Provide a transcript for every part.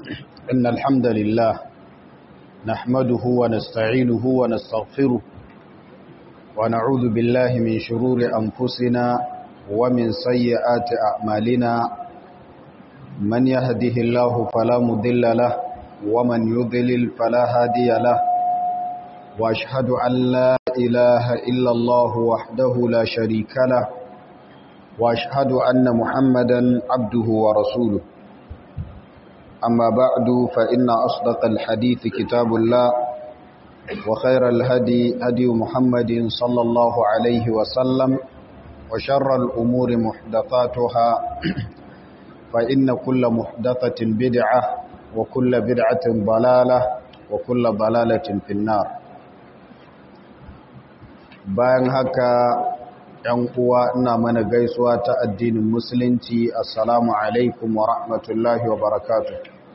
إن الحمد لله نحمده ونستعينه ونستغفره ونعوذ بالله من شرور أنفسنا ومن سيئات أعمالنا من يهده الله فلا مضل له ومن يضلل فلا هادي له وأشهد أن لا إله إلا الله وحده لا شريك له وأشهد أن محمدا عبده ورسوله أما بعد فإن أصدق الحديث كتاب الله وخير الهدي هدي محمد صلى الله عليه وسلم وشر الأمور محدثاتها فإن كل محدثة بدعة وكل بدعة ضلالة وكل ضلالة في النار bayan haka ‘yan uwa ina mana gaisuwa ta addinin musulunci assalamu alaikum wa rahmatullahi wa barakatu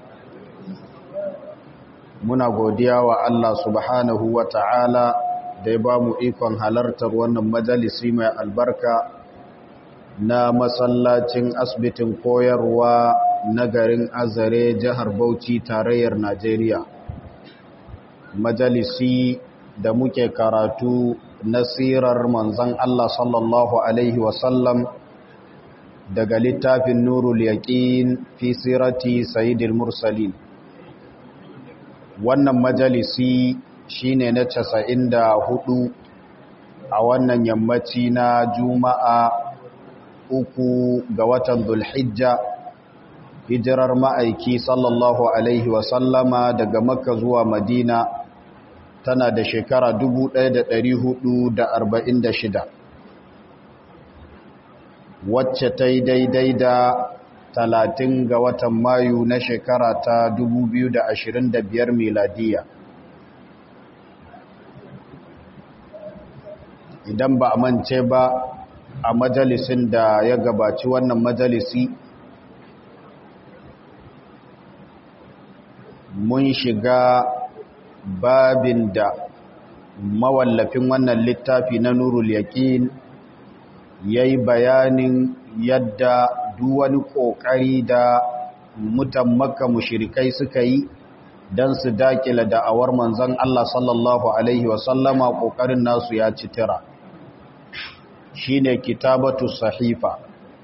muna godiya wa Allah subhanahu wa ta'ala da ya ba mu ikon halartar wannan majalisi mai albarka na masallacin asibitin koyarwa na garin azare jihar bauchi tarayyar najeriya majalisi da muke karatu nasirar manzan Allah sallallahu Alaihi wasallam daga littafin Nurul Yaƙin fi sirati Sayyidil Mursalin. Wannan majalisi shine na casa'in da hudu a wannan yammaci na Juma'a uku ga watan Zulhijja hijirar ma'aiki sallallahu Alaihi wasallama daga Makka zuwa Madina tana da shekara 1446 wacce ta yi daidai da 30 ga watan mayu na shekara ta 2025 miladiya idan ba a mance ba a majalisin da ya gabaci wannan majalisi mun shiga babin da mawallafin wannan littafi na nurul yaƙin ya yi bayanin yadda duwani ƙoƙari da mutan makka mushirikai suka yi don su daƙila da'awar manzan Allah sallallahu Alaihi wasallama ƙoƙarin nasu ya ci tira shi ne kitabatu sahifa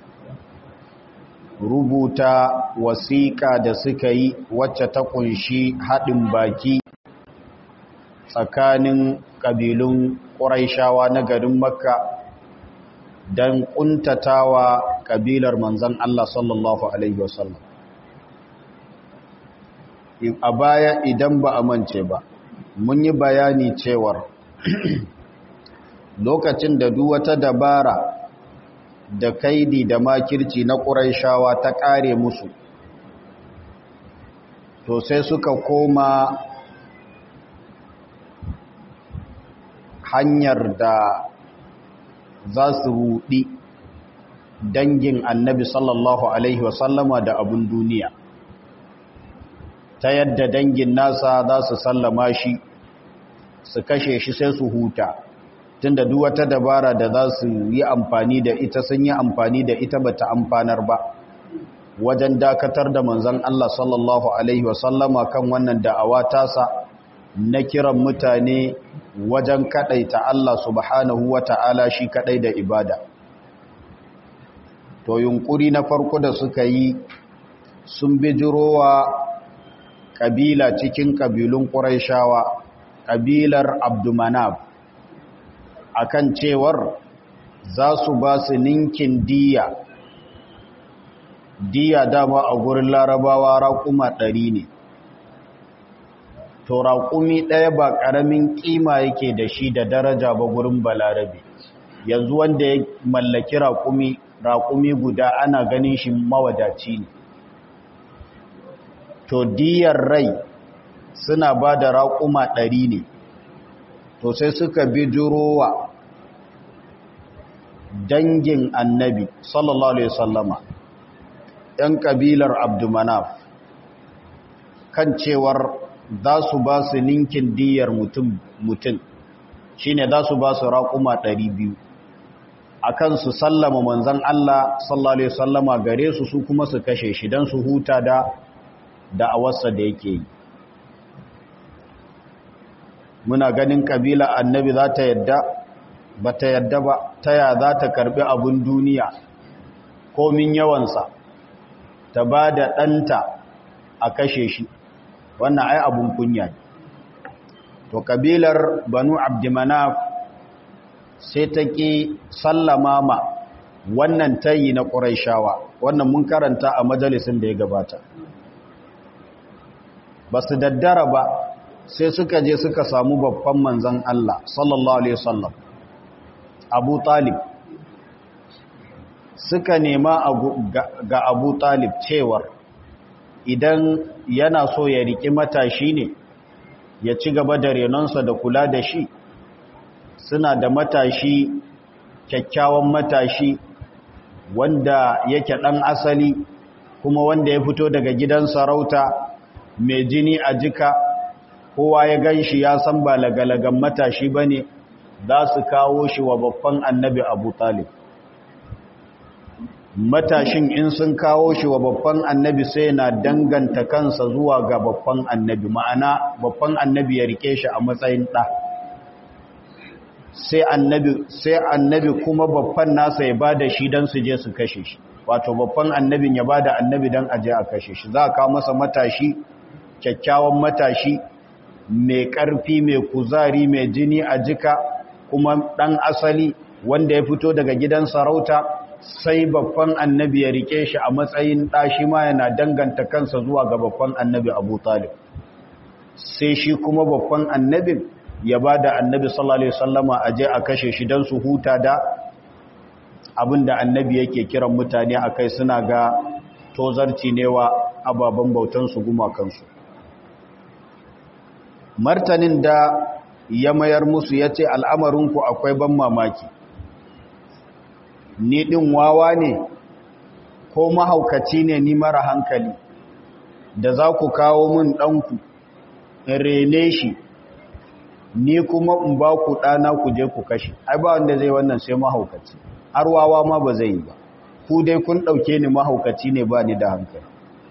rubuta wasiƙa da suka yi wacce ta ƙunshi haɗin baki tsakanin ƙabilun ƙuraishawa na garin makka don ƙuntatawa ƙabilar manzan Allah sallallahu Alaihi wasallam a baya idan ba a mance ba mun yi bayani cewar lokacin da duk wata dabara da kaidi da makirci na ƙuraishawa ta ƙare musu to sai suka koma hanyar da za su rudi dangin annabi sallallahu alaihi wasallama da abun duniya ta yadda dangin nasa za su sallama shi su kashe shi sai su huta tunda duk wata dabara da za su yi amfani da ita sun yi amfani da ita bata amfanar ba wajen dakatar da manzon Allah sallallahu alaihi wasallama kan wannan da'awa tasa na kiran mutane wajen kadaita Allah subhanahu wa ta'ala shi kadai da ibada. To yunkuri na farko da suka yi sun bijirowa kabila cikin kabilun Qurayshawa, kabilar Abdumanab akan cewar za su ba su ninkin diya. Diya dama a gurin larabawa raƙuma ɗari ne. to raƙumi ɗaya ba ƙaramin ƙima yake da shi da daraja ba gurin balarabe yanzu wanda ya mallaki raƙumi raƙumi guda ana ganin shi mawadaci ne to diyar rai suna ba da raƙuma ɗari ne to sai suka bi jurowa dangin annabi sallallahu alaihi sallama ‘yan ƙabilar abdumanaf kan cewar za su ba su ninkin diyar mutum shi ne za su ba su raƙuma ɗari biyu a kan su sallama manzan Allah sallallahu Alaihi wasallama gare su su kuma su kashe shi don su huta da da'awarsa da yake yi muna ganin kabila annabi za ta yadda ba ta yadda ba ta ya za ta karbi abun duniya komin yawansa ta ba da ɗanta a kashe shi wannan ai abun kunya ne to kabilar banu abdimanaf sai ta ƙi sallama ma wannan tayi na ƙuraishawa wannan mun karanta a majalisin da ya gabata ba su daddara ba sai suka je suka samu babban manzan Allah sallallahu alaihi wasallam Abu Talib suka nema ga Abu Talib cewar idan yana so ya riki matashi ne ya ci gaba da renonsa da kula da shi suna da matashi kyakkyawan matashi wanda yake ɗan asali kuma wanda ya fito daga gidan sarauta mai jini a jika kowa ya gan shi ya san ba lagalagan matashi ba ne za su kawo shi wa babban annabi abu talib matashin in sun kawo shi wa babban annabi sai na danganta kansa zuwa ga babban annabi ma'ana babban annabi ya rike shi a matsayin ɗa sai annabi sai annabi kuma babban nasa ya bada shi don su je su kashe shi wato babban annabin ya bada annabi don aje a kashe shi za a kawo masa matashi kyakkyawan matashi mai ƙarfi mai kuzari mai jini a jika kuma ɗan asali wanda ya fito daga gidan sarauta sai babban annabi ya rike shi a matsayin ɗashi ma yana danganta kansa zuwa ga babban annabi abu talib sai shi kuma babban annabin ya ba da annabi sallallahu alaihi wasallama a je a kashe shi don su huta da abin da annabi yake kiran mutane a kai suna ga tozarci ne wa ababen bautansu gumakansu martanin da ya mayar musu ya ce al'amarinku akwai ban mamaki ni ɗin wawa ne ko mahaukaci ne ni mara hankali da za ku kawo min ɗanku in rene shi ni kuma in ba ku ɗana ku je ku kashe ai ba wanda zai wannan sai mahaukaci har wawa ma ba zai yi ba ku dai kun ɗauke ni mahaukaci ne ba ni da hankali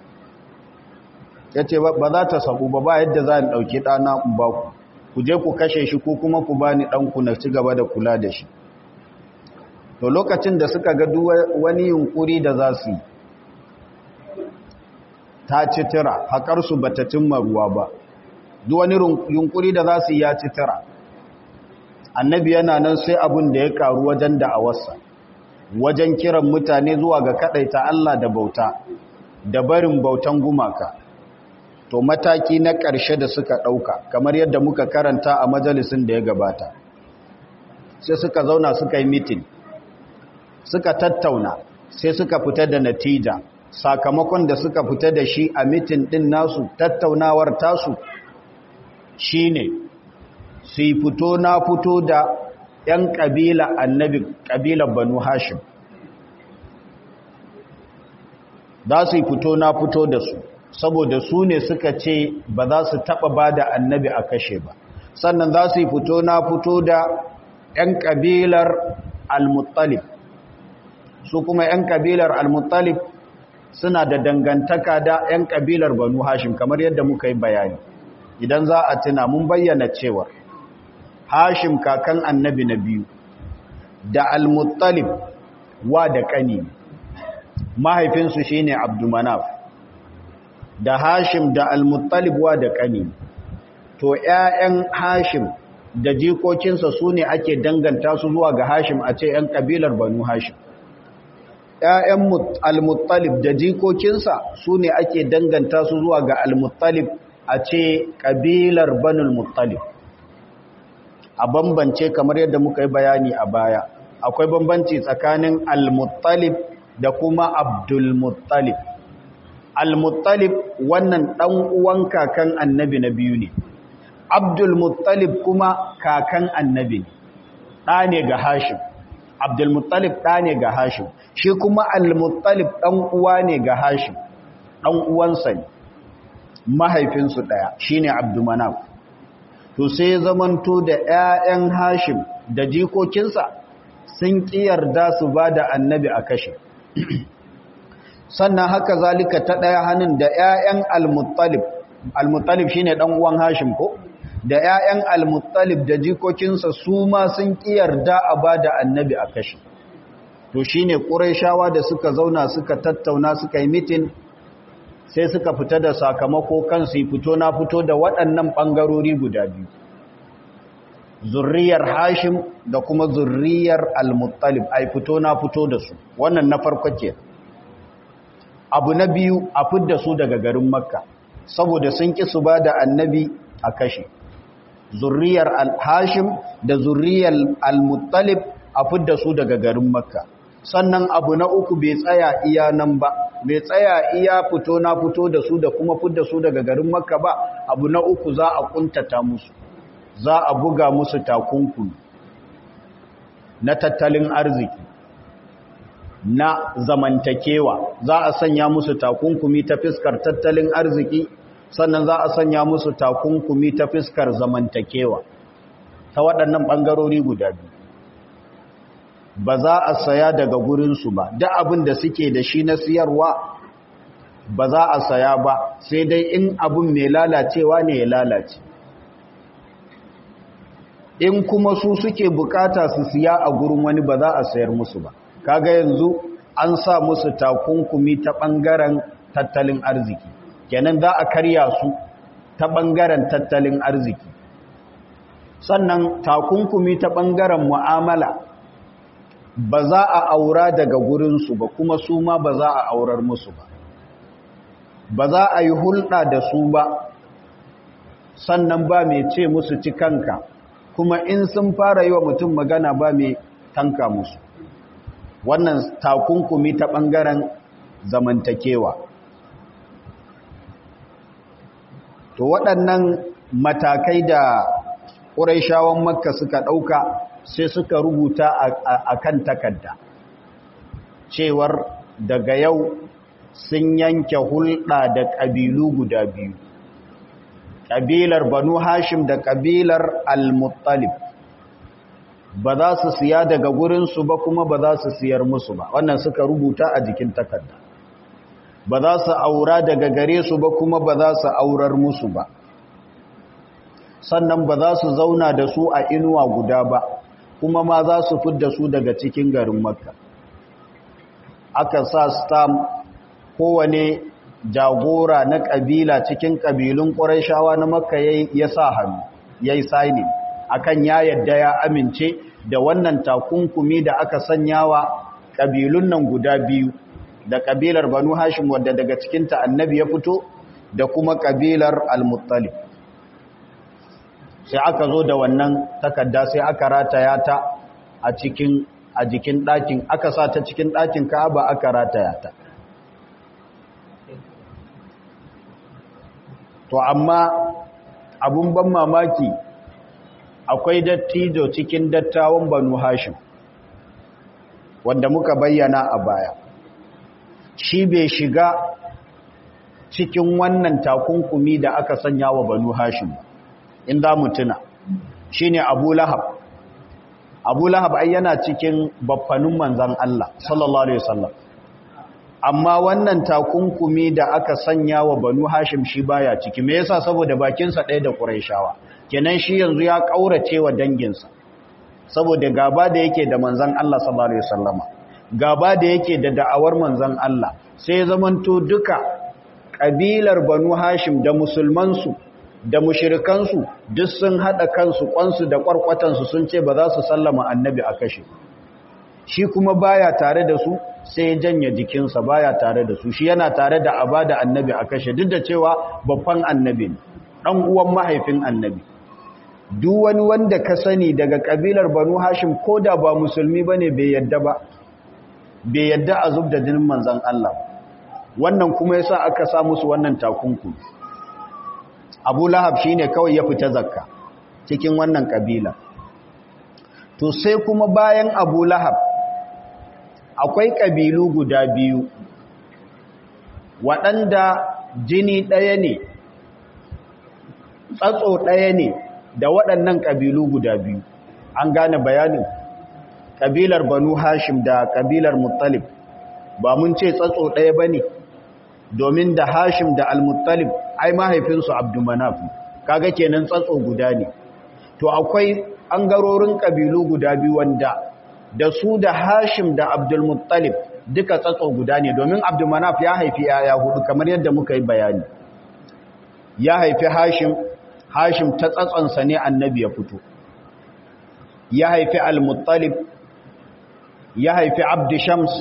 ya ce ba za ta sabu ba ba yadda za a ɗauki ɗana in ba ku ku je ku kashe shi ko kuma ku ba ni ɗanku na ci gaba da kula da shi to lokacin da suka ga wani yunkuri da za su yi ta ci tira haƙarsu ba ta cimma ruwa ba duk wani yunkuri da za su yi ya ci tira annabi yana nan sai abin da ya karu wajen da'awarsa wajen kiran mutane zuwa ga kaɗaita Allah da bauta da barin bautan gumaka to mataki na ƙarshe da suka ɗauka kamar yadda muka karanta a majalisin da ya gabata sai suka zauna suka yi mitin suka tattauna sai suka fita da natija sakamakon da suka fita da shi a mitin ɗin nasu tattaunawar tasu shine su yi fito na fito da 'yan ƙabila annabi ƙabilar banu hashim za su yi fito na fito da su saboda su ne suka ce ba za su taɓa ba da annabi a kashe ba sannan za su yi fito na fito da 'yan ƙabilar al-muttalib su kuma 'yan ƙabilar al-muttalib suna da dangantaka da 'yan ƙabilar banu hashim kamar yadda muka yi bayani idan za a tuna mun bayyana cewa hashim kakan annabi na biyu da al-muttalib wa da ƙani mahaifinsu shine abdumanaf da hashim da al-muttalib wa da ƙani to 'ya'yan hashim da jikokinsa su ne ake danganta su zuwa ga hashim a ce 'yan ƙabilar banu hashim ‘ya'yan al-muttalib da jikokinsa su ne ake danganta su zuwa ga al-muttalib a ce ƙabilar banul muttalib a bambance kamar yadda muka yi bayani a baya akwai bambanci tsakanin al-muttalib da kuma abdul-muttalib al-muttalib wannan ɗan uwan kakan annabi na biyu ne abdul-muttalib kuma kakan annabi ne ɗa ne ga hashim abdul-muttalib ɗa ne ga hashim shi kuma al-muttalib ɗan uwa ne ga hashim ɗan uwansa ne mahaifinsu ɗaya shi ne abdumanaf to sai zamanto da 'ya'yan hashim da jikokinsa sun ƙi yarda su ba da annabi a kashe sannan haka zalika ta ɗaya hannun da 'ya'yan al-muttalib al-muttalib shine ɗan uwan hashim ko da 'ya'yan al-muttalib da jikokinsa su ma sun yarda a ba da annabi a kashi to shine ƙurayshawa da suka zauna suka tattauna suka yi mitin sai suka fita da sakamako kansu yi fito na fito da waɗannan ɓangarori guda biyu zurriyar hashim da kuma zurriyar al-muttalib ai fito na fito da su wannan na farko ke abu na biyu a fidda su daga garin makka saboda sun ƙi su ba da annabi a kashe zurriyar al-hashim da zurriyar al-muttalib a fidda su daga garin makka sannan abu na uku bai tsaya iya nan ba bai tsaya iya fito na fito da su da kuma fidda su daga garin makka ba abu na uku za a kuntata musu za a buga musu takunkumi na tattalin arziki na zamantakewa za a sanya musu takunkumi ta fiskar tattalin arziki sannan za a sanya musu takunkumi ta fiskar zamantakewa ta waɗannan ɓangarori guda biyu ba za a saya daga gurinsu ba da abin da suke da shi na siyarwa ba za a saya ba sai dai in abin mai lalacewa ne ya lalace in kuma su suke bukata su siya a gurin wani ba za a sayar musu ba kaga yanzu an sa musu takunkumi ta ɓangaren tattalin arziki kenan za a karya su ta ɓangaren tattalin arziki sannan takunkumi ta ɓangaren mu'amala ba za a aura daga gurinsu ba kuma su ma ba za a aurar musu ba ba za a yi hulɗa da su ba sannan ba mai ce musu ci kanka kuma in sun fara yi wa mutum magana ba mai tanka musu wannan takunkumi ta ɓangaren zamantakewa to waɗannan matakai da ƙuraishawan makka suka ɗauka sai suka rubuta a kan takarda cewar daga yau sun yanke hulɗa da ƙabilu guda biyu ƙabilar banu hashim da ƙabilar al-muttalib ba za su siya daga gurinsu ba kuma ba za su siyar musu ba wannan suka rubuta a jikin takarda ba za su aura daga gare su ba kuma ba za su aurar musu ba sannan ba za su zauna da su a inuwa guda ba kuma ma za su fidda su daga cikin garin makka aka sa stam kowane jagora na ƙabila cikin ƙabilun ƙwarai na makka ya sa hannu ya yi saini akan ya yadda ya amince da wannan takunkumi da aka sanya wa ƙabilun nan guda biyu da ƙabilar banu hashim wadda daga cikinta annabi ya fito da kuma ƙabilar al-muttalib sai aka zo da wannan takarda sai aka rataya ta a cikin a jikin ɗakin aka sa ta cikin ɗakin ka'aba aka rataya ta to amma abun ban mamaki akwai dattijo cikin dattawan banu hashim wanda muka bayyana a baya shi bai shiga cikin wannan takunkumi da aka sanya wa banu hashim in za mu tuna shi ne abu lahab abu lahab ai yana cikin baffanin manzan Allah sallallahu Alaihi wasallam amma wannan takunkumi da aka sanya wa banu hashim shi baya ciki me yasa saboda bakinsa ɗaya da ƙuraishawa kenan shi yanzu ya ƙaurace wa danginsa saboda gaba da yake da manzan Allah sallallahu Alaihi wasallama gaba da yake da da'awar manzan Allah sai zamanto duka ƙabilar banu hashim da musulmansu da mushirikansu duk sun haɗa kansu ƙwansu da ƙwarƙwatansu sun ce ba za su sallama annabi a kashe shi kuma baya tare da su sai ya janye jikinsa baya tare da su shi yana tare da abada annabi a kashe duk da cewa babban annabi ne ɗan uwan mahaifin annabi duk wani wanda ka sani daga ƙabilar banu hashim ko da ba musulmi ba ne bai yadda ba bai yadda a zub da jinin manzan Allah wannan kuma yasa aka sa musu wannan takunkumi abu lahab shi ne kawai ya fita zakka cikin wannan ƙabila to sai kuma bayan abu lahab akwai ƙabilu guda biyu waɗanda jini ɗaya ne tsatso ɗaya ne da waɗannan ƙabilu guda biyu an gane bayanin ƙabilar banu hashim da ƙabilar muttalib ba mun ce tsatso ɗaya ba ne domin da hashim da almuttalib ai mahaifinsu abdumanaf kaga kenan tsatso guda ne to akwai ɓangarorin ƙabilu guda biyu wanda da su da hashim da abdulmuttalib duka tsatso guda ne domin abdumanaf ya haifi yaya hudu kamar yadda muka yi bayani ya haifi hashim hashim ta tsatsonsa ne annabi ya fito ya haifi al-muttalib ya haifi abdishams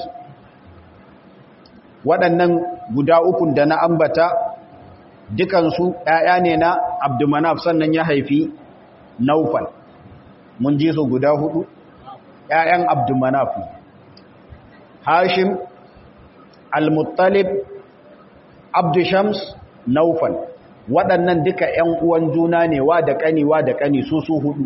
waɗannan guda ukun da na ambata dukansu ‘ya'ya ne na abdumanaf sannan ya haifi naufal mun ji su guda hudu ‘ya'yan abdumanaf hashim al-muttalib abdishams naufal waɗannan duka ‘yan uwan juna ne wa da ƙani wa da ƙani su su hudu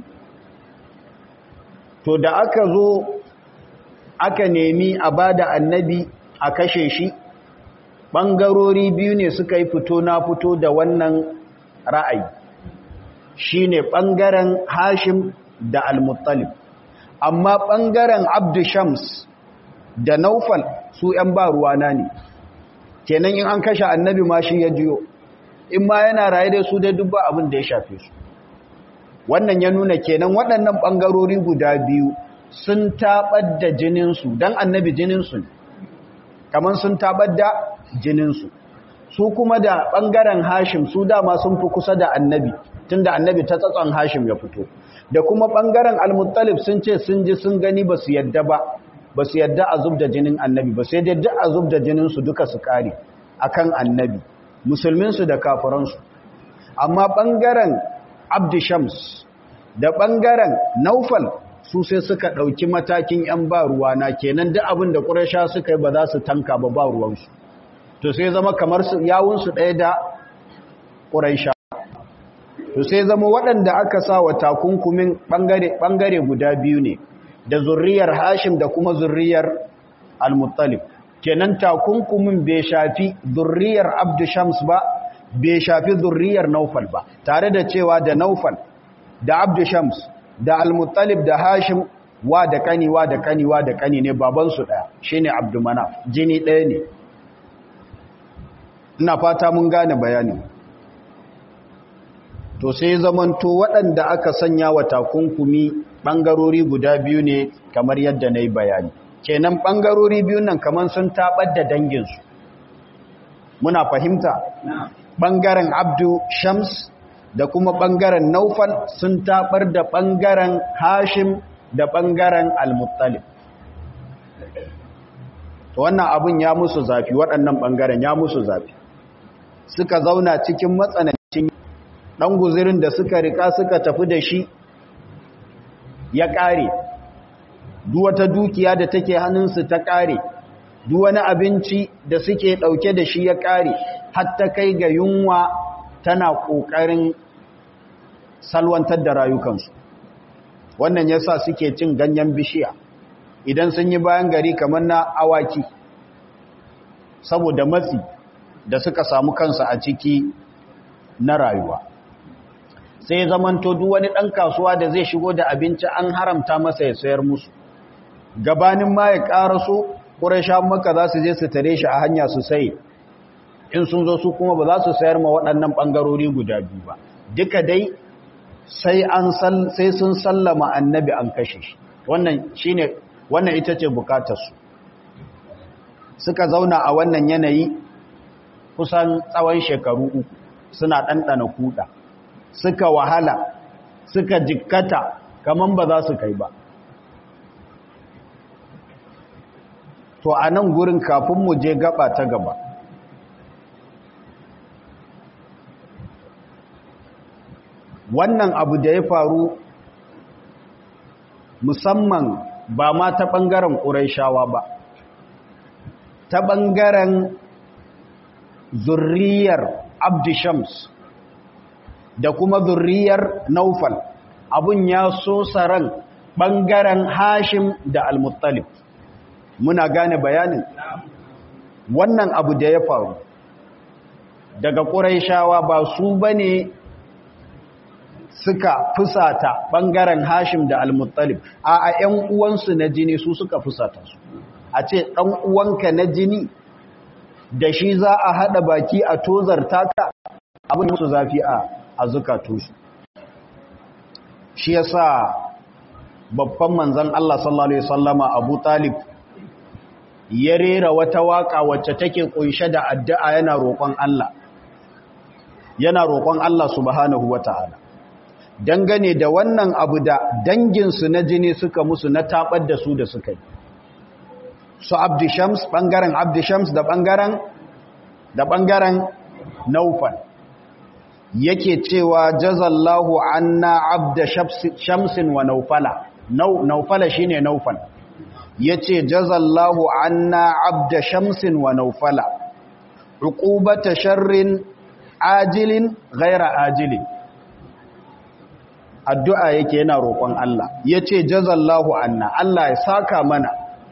to da aka zo aka nemi a ba da annabi a kashe shi ɓangarori biyu ne suka yi fito na fito da wannan ra'ayi shi ne ɓangaren hashim da almuttalib amma ɓangaren abdushams da naufal su ‘yan ba ruwana ne kenan in an kashe annabi ma shi ya jiyo in ma yana raye da su dai dubba abin da ya shafe su wannan ya nuna kenan waɗannan ɓangarori guda biyu sun taɓar da jininsu don annabi jininsu ne kamar sun taɓar da jininsu su kuma da ɓangaren hashim su dama sun fi kusa da annabi tun da annabi ta tsatson hashim ya fito da kuma ɓangaren almuttalib sun ce sun ji sun gani ba su yadda ba ba su yadda a zub da jinin annabi ba sai dai duk a zub da jininsu duka su kare akan annabi musulminsu da kafiransu amma ɓangaren abdishams da ɓangaren naufal su sai suka ɗauki matakin ‘yan ba ruwana kenan duk abin da ƙurasha suka yi ba za su tanka ba ba ruwansu to sai zama kamar yawunsu ɗaya da ƙurasha to sai zama waɗanda aka sa wa takunkumin ɓangare guda biyu ne da zurriyar hashim da kuma zurriyar al-muttalib kenan takunkumin bai shafi zurriyar abdushams ba bai shafi zurriyar naufal ba tare da cewa da naufal da abdushams da almuttalib da hashim wa da kani wa da kani wa da kani ne babansu ɗaya shine abdumanaf jini ɗaya ne ina fata mun gane bayani to sai zamanto waɗanda aka sanya wa takunkumi ɓangarori guda biyu ne kamar yadda na yi bayani kenan ɓangarori biyu nan kamar sun taɓar da danginsu muna fahimta ɓangaren abdu shams da kuma ɓangaren naufal sun taɓar da ɓangaren hashim da ɓangaren almuttalib wannan abin ya musu zafi waɗannan ɓangaren ya musu zafi suka zauna cikin matsanancin ɗan guzirin da suka rika suka tafi da shi ya ƙare duwata dukiya da take hannunsu ta ƙare wani abinci da suke ɗauke da shi ya ƙare hatta kai ga yunwa tana ƙoƙarin salwantar da rayukansu wannan yasa suke cin ganyen bishiya idan sun yi bayan gari kamar na awaki saboda matsi da suka samu kansa a ciki na rayuwa sai zamanto duk wani ɗan kasuwa da zai shigo da abinci an haramta masa ya sayar musu gabanin ma ya ƙaraso ƙurashen maka za su je su tare shi a hanya su sai in sun zo su kuma ba za su sayar ma waɗannan ɓangarori guda biyu ba duka dai sai an sai sun sallama annabi an kashe shi wannan shine wannan ita ce bukatarsu suka zauna a wannan yanayi kusan tsawon shekaru uku suna ɗanɗana kuɗa suka wahala suka jikkata kaman ba za su kai ba to a nan gurin kafin mu je gaba ta gaba wannan abu da ya faru musamman ba ma ta ɓangaren ƙuraishawa ba ta ɓangaren zurriyar abdishams da kuma zurriyar naufal abun ya so saran ɓangaren hashim da almuttalib muna gane bayanin wannan abu da ya faru daga ƙuraishawa ba su ba ne suka fusata ɓangaren hashim da almuttalib a a ‘yan uwansu na jini su suka fusata su a ce ɗan uwanka na jini da shi za a haɗa baki a tozar taka abin musu zafi a a zukatu su shi yasa babban manzon Allah sallallahu alaihi wasallama Abu Talib ya rera wata waka wacce take kunshe da addu'a yana roƙon Allah yana roƙon Allah subhanahu wataala dangane da wannan abu da danginsu na jini suka musu na tabar da su da suka yi su abdi shams ɓangaren abdi shams da ɓangaren da ɓangaren naufal yake cewa jazallahu anna abda shamsin wa naufala naufala shine naufal yace jazallahu anna abda shamsin wa naufala uqubata sharrin ajilin ghaira ajilin addu'a yake yana roƙon Allah yace jazallahu anna Allah ya saka mana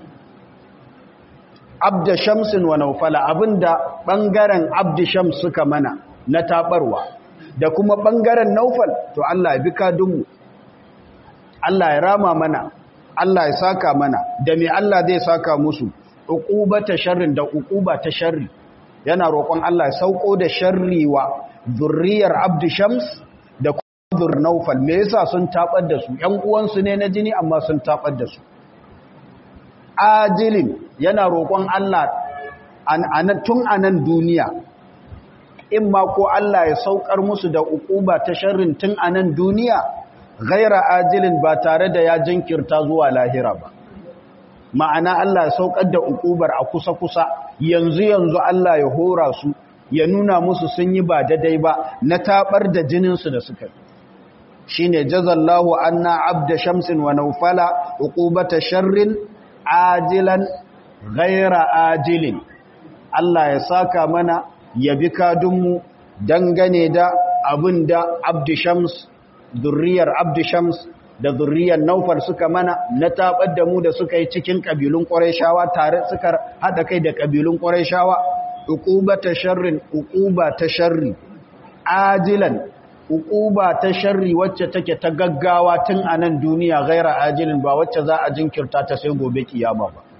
abda shamsin wa naufala abinda bangaren abdi shams suka mana na tabarwa da kuma bangaren naufal to Allah ya bi kadunmu Allah ya rama mana Allah ya saka mana da me Allah zai saka musu uqubata sharrin da uquba ta sharri yana roƙon Allah ya sauko da sharri wa zurriyar abdi shams da kuma zur naufal me yasa sun tabar da su ƴan uwansu ne na jini amma sun tabar da su ajilin yana roƙon Allah tun a nan duniya in ma ko Allah ya saukar musu da uquba ta sharrin tun a nan duniya gaira ajilin ba tare da ya jinkirta zuwa lahira ba ma'ana Allah ya saukar da uqubar a kusa-kusa yanzu yanzu Allah ya hora su ya nuna musu sun yi ba daidai ba na tabar da jininsu da suka yi shine jazallahu anna abda shamsin wa naufala uqubata sharrin ajilan gaira ajilin Allah ya saka mana ya bi kadunmu dangane da abin da abdi shams zurriyar abdi shams da zurriyar naufar suka mana na tabar da mu da suka yi cikin ƙabilun ƙwarai tare suka haɗa kai da ƙabilun ƙwarai shawa uquba ta sharrin uquba ta sharri ajilan uquba ta sharri wacce take ta gaggawa tun a nan duniya gaira ajilin ba wacce za a jinkirta ta sai gobe kiyama ba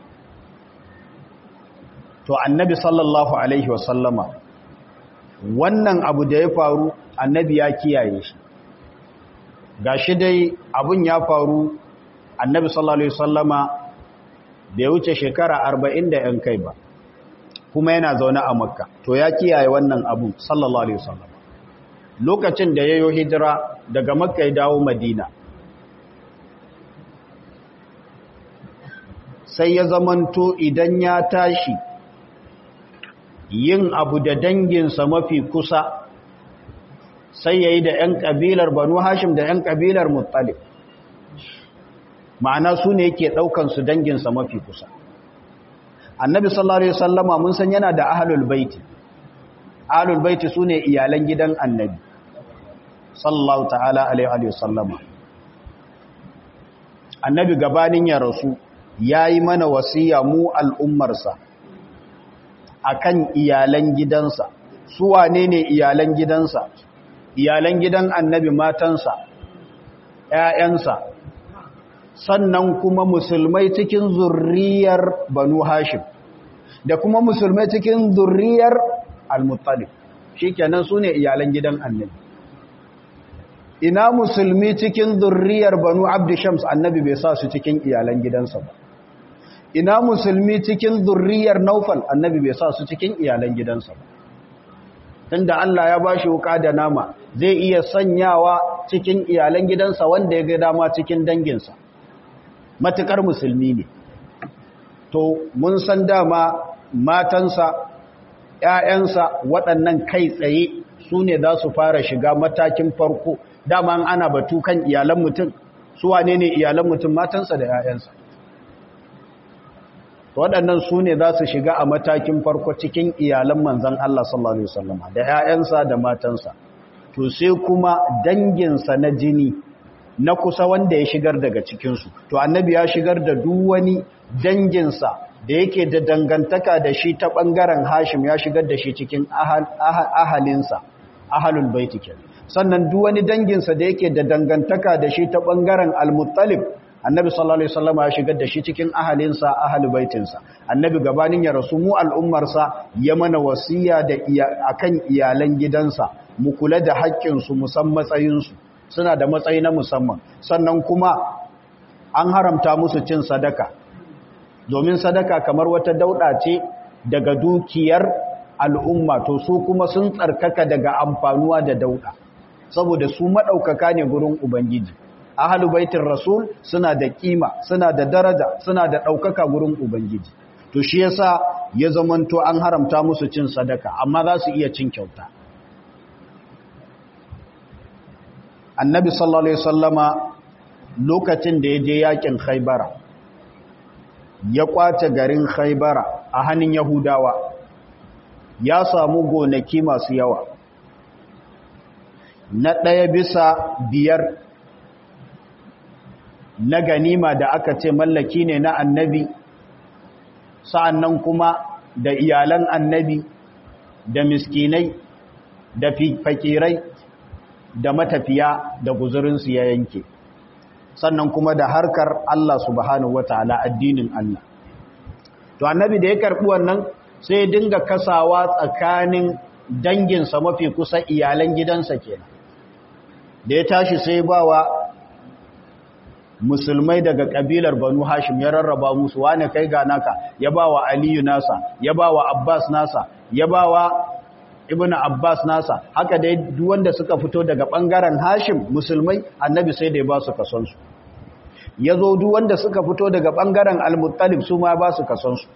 to annabi sallallahu alaihi wasallama wannan abu da ya faru annabi ya kiyaye shi gashi dai abun ya faru annabi sallallahu alaihi wasallama bai wuce shekara 40 da yan kai ba kuma yana zaune a makka to ya kiyaye wannan abu sallallahu alaihi wasallama lokacin da yayo hijira daga makka ya dawo madina sai ya zamanto idan ya tashi yin abu da danginsa mafi kusa sai ya yi da 'yan ƙabilar banu hashim da 'yan ƙabilar muttalib ma'ana su ne yake ɗaukansu danginsa mafi kusa annabi sallallahu alaihi wasallama mun san yana da ahlul baiti ahlul baiti su ne iyalan gidan annabi sallallahu ta'ala alaihi wasallama annabi gabanin ya rasu ya yi mana wasiya mu al'ummarsa akan iyalan gidansa su wane ne iyalan gidansa iyalan gidan annabi matansa ‘ya'yansa sannan kuma musulmai cikin zurriyar banu hashim da kuma musulmai cikin zurriyar al-muttalib shi kenan su ne iyalan gidan annabi ina musulmi cikin zurriyar banu abdishams annabi bai sa su cikin iyalan gidansa ba ina musulmi cikin zurriyar naufal annabi bai sa su cikin iyalan gidansa ba tunda Allah ya bashi wuka da nama zai iya sanyawa cikin iyalan gidansa wanda ya ga dama cikin danginsa matukar musulmi ne to mun san dama matansa ‘ya'yansa waɗannan kai tsaye su ne za su fara shiga matakin farko dama ana batu kan iyalan mutum su wane ne iyalan mutum matansa da ‘ya'yansa waɗannan su ne za su shiga a matakin farko cikin iyalan manzan Allah sallallahu Alaihi wasallama da ‘ya'yansa da matansa to sai kuma danginsa na jini na kusa wanda ya shigar daga cikinsu to annabi ya shigar da duk wani danginsa da yake da dangantaka da shi ta ɓangaren hashim ya shigar da shi cikin ahalinsa ahalul baiti kenan sannan duk wani danginsa da yake da dangantaka da shi ta ɓangaren al-muttalib annabi sallallahu alaihi wasallam ya shigar da shi cikin ahalinsa ahli baitinsa annabi gabanin ya rasu mu al'ummarsa ya mana wasiya da akan iyalan gidansa mu kula da haƙƙinsu musan matsayinsu suna da matsayi na musamman sannan kuma an haramta musu cin sadaka domin sadaka kamar wata dauda ce daga dukiyar al'umma to su kuma sun tsarkaka daga amfanuwa da dauda saboda su maɗaukaka ne gurin ubangiji ahalu baitin rasul suna da kima suna da daraja suna da ɗaukaka gurin ubangiji to shi yasa ya zamanto an haramta musu cin sadaka amma za su iya cin kyauta annabi sallallahu alaihi wasallama lokacin da ya je yakin khaybara ya kwace garin khaybara a hannun yahudawa ya samu gonaki masu yawa na ɗaya bisa biyar na ganima da aka ce mallaki ne na annabi sa'annan kuma da iyalan annabi da miskinai da fakirai da matafiya da guzurinsu ya yanke sannan kuma da harkar Allah subhanahu wataala addinin Allah to annabi da ya karbi wannan sai dinga kasawa tsakanin danginsa mafi kusa iyalan gidansa kenan da ya tashi sai bawa musulmai daga kabilar banu hashim ya rarraba musu wane kai ga naka ya bawa aliyu nasa ya bawa abbas nasa ya bawa ibnu abbas nasa haka dai duk wanda suka fito daga bangaren hashim musulmai annabi sai da ya ba su kason su yazo duk wanda suka fito daga bangaren al-muttalib su ma ba su kason su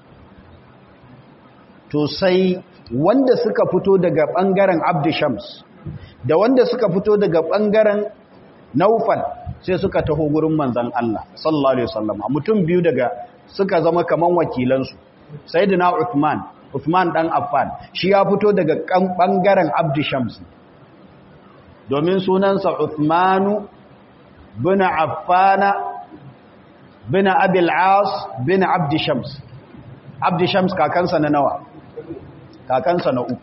to sai wanda suka fito daga bangaren abdishams da wanda suka fito daga bangaren naufal sai suka taho gurin manzan Allah sallallahu alaihi wasallam mutum biyu daga suka zama kaman wakilansu sayyidina Uthman Uthman dan Affan shi ya fito daga kan bangaren Abd Shams domin sunansa Uthmanu bin Affana bin Abi al-As bin Abd Shams Abd Shams kakansa na nawa kakansa na uku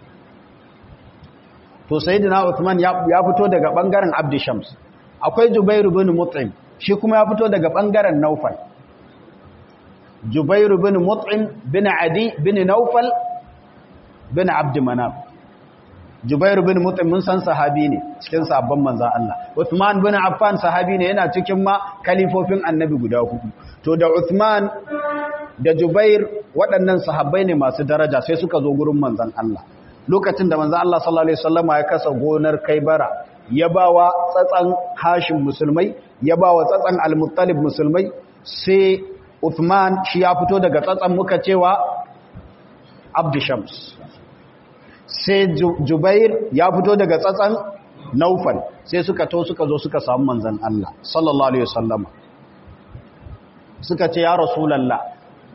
to sayyidina Uthman ya fito daga bangaren Abd Shams akwai Jubairu bin Mut'im shi kuma ya fito daga bangaren Naufal Jubairu bin Mut'im bin Adi bin Naufal bin Abd Manaf Jubairu bin Mut'im mun san sahabi ne cikin sabon manzon Allah Uthman bin Affan sahabi ne yana cikin ma kalifofin Annabi guda hudu to da Uthman da Jubair waɗannan sahabbai ne masu daraja sai suka zo gurin manzon Allah lokacin da manzon Allah sallallahu alaihi wasallama ya kasa gonar Kaibara ya ba wa tsatsan hashin musulmai ya ba wa tsatsan al-muttalib musulmai sai Uthman shi ya fito daga tsatsan muka cewa Abdushams sai Jubair ya fito daga tsatsan Naufal sai suka to suka zo suka samu manzon Allah sallallahu alaihi wasallama suka ce ya rasulullah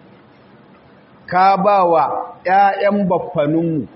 ka ba wa ƴaƴan baffaninmu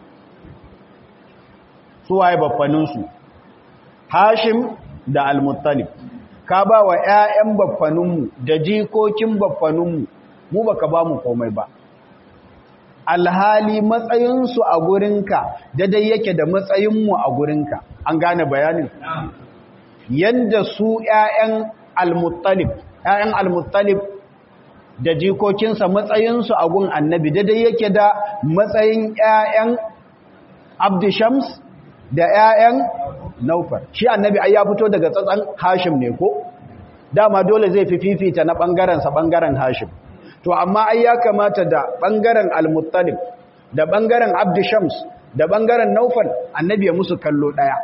suwaye baffaninsu Hashim da Al-Muttalib ka ba wa ƴaƴan baffaninmu da jikokin baffaninmu mu baka ba mu komai ba alhali matsayinsu a gurinka daidai yake da matsayinmu a gurinka an gane bayanin yanda su ƴaƴan Al-Muttalib ƴaƴan Al-Muttalib da jikokinsa matsayinsu a gun annabi daidai yake da matsayin ƴaƴan Abdishams da ƴaƴan naufar shi annabi ai ya fito daga tsatsan hashim ne ko dama dole zai fi fifita na bangaren sa bangaren hashim to amma ai ya kamata da bangaren al-muttalib da bangaren abdushams da bangaren naufal annabi ya musu kallo daya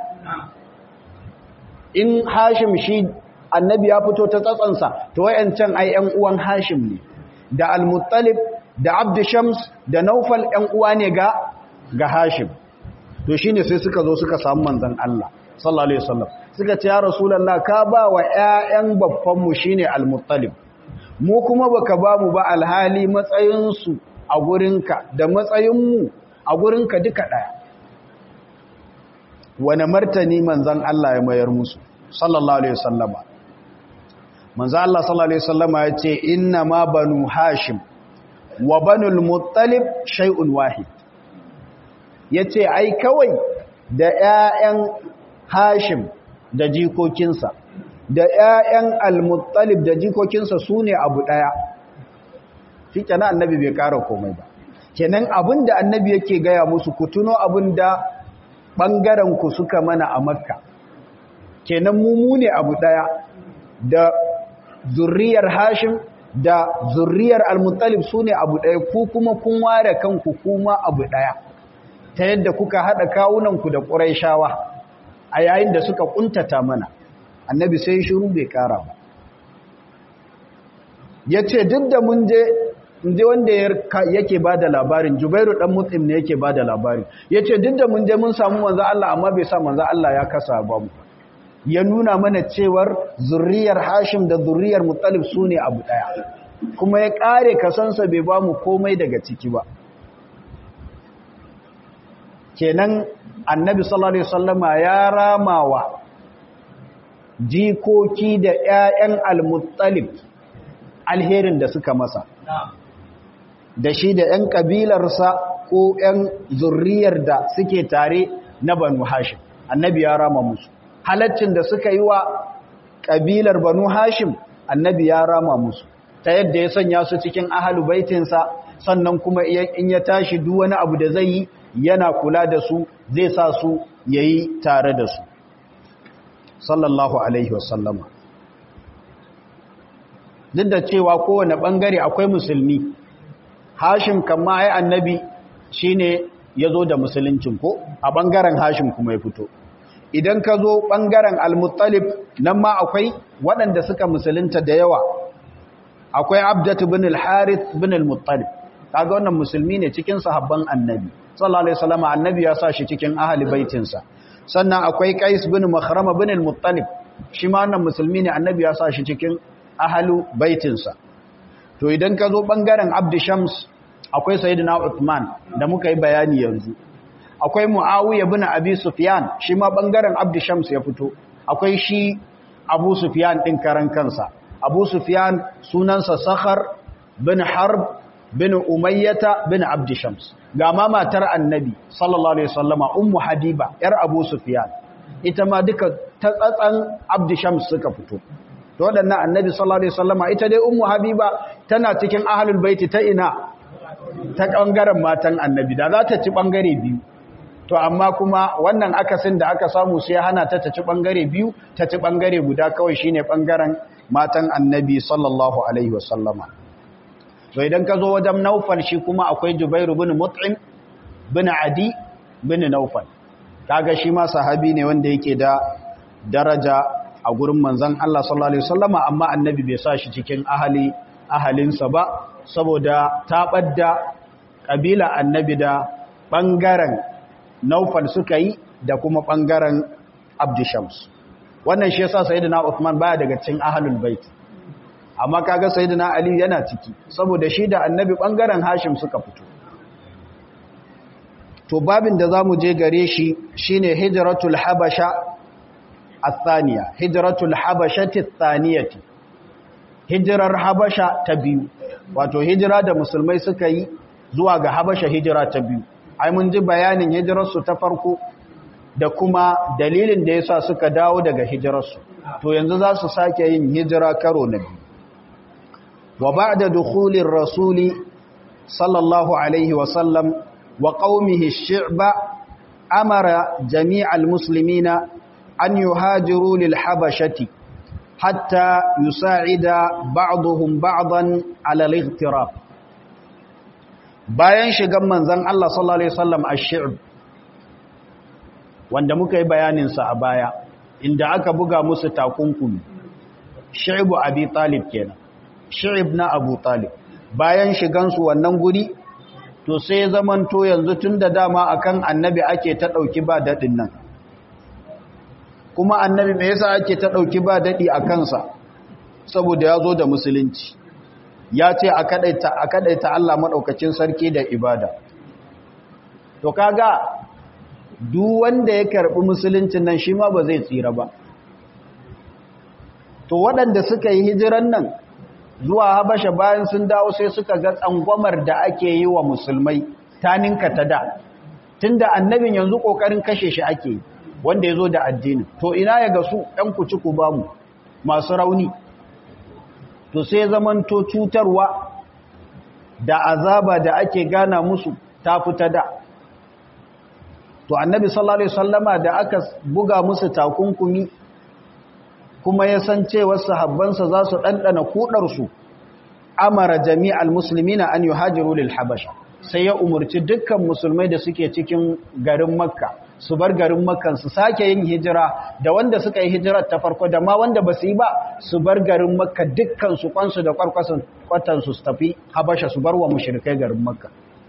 in hashim shi annabi ya fito ta tsatsan sa to wayancan ai ƴan uwan hashim ne da al-muttalib da abdushams da naufal ƴan uwa ne ga ga hashim to shine sai suka zo suka samu manzon Allah sallallahu alaihi wasallam suka ce ya rasulullah ka ba wa ƴaƴan babban mu shine al-muttalib mu kuma baka ba mu ba alhali matsayin su a gurinka da matsayin mu a gurinka duka daya wani martani manzon Allah ya mayar musu sallallahu alaihi wasallama manzon Allah sallallahu alaihi wasallama ya ce inna ma banu hashim wa banul muttalib shay'un wahid yace ai kawai da ƴaƴan hashim da jikokinsa da ‘ya'yan al-muttalib da jikokinsa su ne abu ɗaya shi kenan annabi bai ƙara komai ba kenan abin da annabi yake gaya musu ku tuno abin da ɓangarenku suka mana a makka kenan mu ne abu ɗaya da zurriyar hashim da zurriyar al-muttalib su ne abu ɗaya ku kuma kun ware kanku kuma abu ɗaya ta yadda kuka haɗa kawunanku da ƙuraishawa a yayin da suka ƙuntata mana annabi sai shiru bai ƙara ba ya ce duk da mun je inda wanda yake ba da labarin jubairu ɗan mutsim ne yake ba da labarin ya ce duk da mun je mun samu manzan Allah amma bai sa manzan Allah ya kasa ba mu ya nuna mana cewar zurriyar hashim da zurriyar muttalib su ne abu ɗaya kuma ya ƙare kasansa bai ba mu komai daga ciki ba kenan annabi sallallahu alaihi wasallama ya ramawa jikoki da ƴaƴan al-muttalib alherin da suka masa da shi da ƴan kabilarsa ko ƴan zurriyar da suke tare na banu hashim annabi ya rama musu halaccin da suka yi wa kabilar banu hashim annabi ya rama musu ta yadda ya sanya su cikin ahalu baitinsa sannan kuma in ya tashi duk wani abu da zai yi yana kula da su zai sa su yayi tare da su sallallahu alaihi wasallama duk da cewa kowane bangare akwai musulmi hashim kama ai annabi shine yazo da musuluncin ko a bangaren hashim kuma ya fito idan ka zo bangaren al-muttalib nan ma akwai waɗanda suka musulunta da yawa akwai abdatu bin al-harith bin al-muttalib kaga wannan musulmi ne cikin sahabban annabi sallallahu alaihi wasallam annabi ya sa shi cikin ahli baitinsa sannan akwai qais bin makhrama bin al-muttalib shi ma wannan musulmi ne annabi ya sa shi cikin ahli baitinsa to idan ka zo bangaren abd shams akwai sayyidina uthman da muka yi bayani yanzu akwai muawiya bin abi sufyan shi ma bangaren abd shams ya fito akwai shi abu sufyan din karan kansa abu sufyan sunansa sakhar bin harb bin umayyata bin abdi shams ga ma matar annabi sallallahu alaihi wasallama ummu habiba yar abu sufyan ita ma duka ta tsatsan abdi shams suka fito to wadannan annabi sallallahu alaihi wasallama ita dai ummu habiba tana cikin ahlul baiti ta ina ta bangaren matan annabi da za ta ci bangare biyu to amma kuma wannan akasin da aka samu sai hana ta ta ci bangare biyu ta ci bangare guda kawai shine bangaren matan annabi sallallahu alaihi wasallama to idan ka zo wajen naufal shi kuma akwai jubairu bin mut'im bin adi bin naufal kaga shi ma sahabi ne wanda yake da daraja a gurin manzon Allah sallallahu alaihi wasallama amma annabi bai sa shi cikin ahali ahalinsa ba saboda tabar da kabila annabi da bangaren naufal suka yi da kuma bangaren abdishams wannan shi yasa sayyidina Uthman baya daga cikin ahlul bait amma kaga sayyidina Ali yana ciki saboda shi da annabi bangaren Hashim suka fito to babin da zamu je gare shi shine hijratul habasha athaniya hijratul habashati athaniyati hijrar habasha ta biyu wato hijira da musulmai suka yi zuwa ga habasha hijira ta biyu ai mun ji bayanin hijirarsu ta farko da kuma dalilin da yasa suka dawo daga hijirarsu to yanzu za su sake yin hijira karo na biyu wa ba'da dukhulir rasuli sallallahu alaihi wa sallam wa qaumihi shi'ba amara jami'al muslimina an yuhajiru lil habashati hatta yusa'ida ba'dhum ba'dan 'ala al-ightirab bayan shigan manzon Allah sallallahu alaihi wasallam ash-shi'b wanda muka yi bayaninsa a baya inda aka buga musu takunkumi shi'bu abi talib kenan shi'ib na abu talib bayan shigansu wannan guri to sai zamanto yanzu tun da dama akan annabi ake ta ɗauki ba daɗin nan kuma annabi me yasa ake ta ɗauki ba daɗi a kansa saboda ya zo da musulunci ya ce a kaɗaita Allah maɗaukacin sarki da ibada to kaga duk wanda ya karɓi musuluncin nan shi ma ba zai tsira ba to waɗanda suka yi hijiran nan zuwa habasha bayan sun dawo sai suka ga tsangwamar da ake yi wa musulmai ta ninka ta da tunda annabin yanzu ƙoƙarin kashe shi ake yi wanda ya zo da addini to ina ya ga su ɗan kuci ku ba mu masu rauni to sai zamanto cutarwa da azaba da ake gana musu ta fita da to annabi sallallahu alaihi wasallama da aka buga musu takunkumi kuma ya san cewa sahabbansa za su dandana kudar su amara jami'al muslimina an yuhajiru lil habasha sai ya umurci dukkan musulmai da suke cikin garin makka su bar garin makkan su sake yin hijira da wanda suka yi hijirar ta farko da ma wanda ba su yi ba su bar garin makka dukkan su kwansu da kwarkwasan kwatan su tafi habasha su bar wa mushrikai garin makka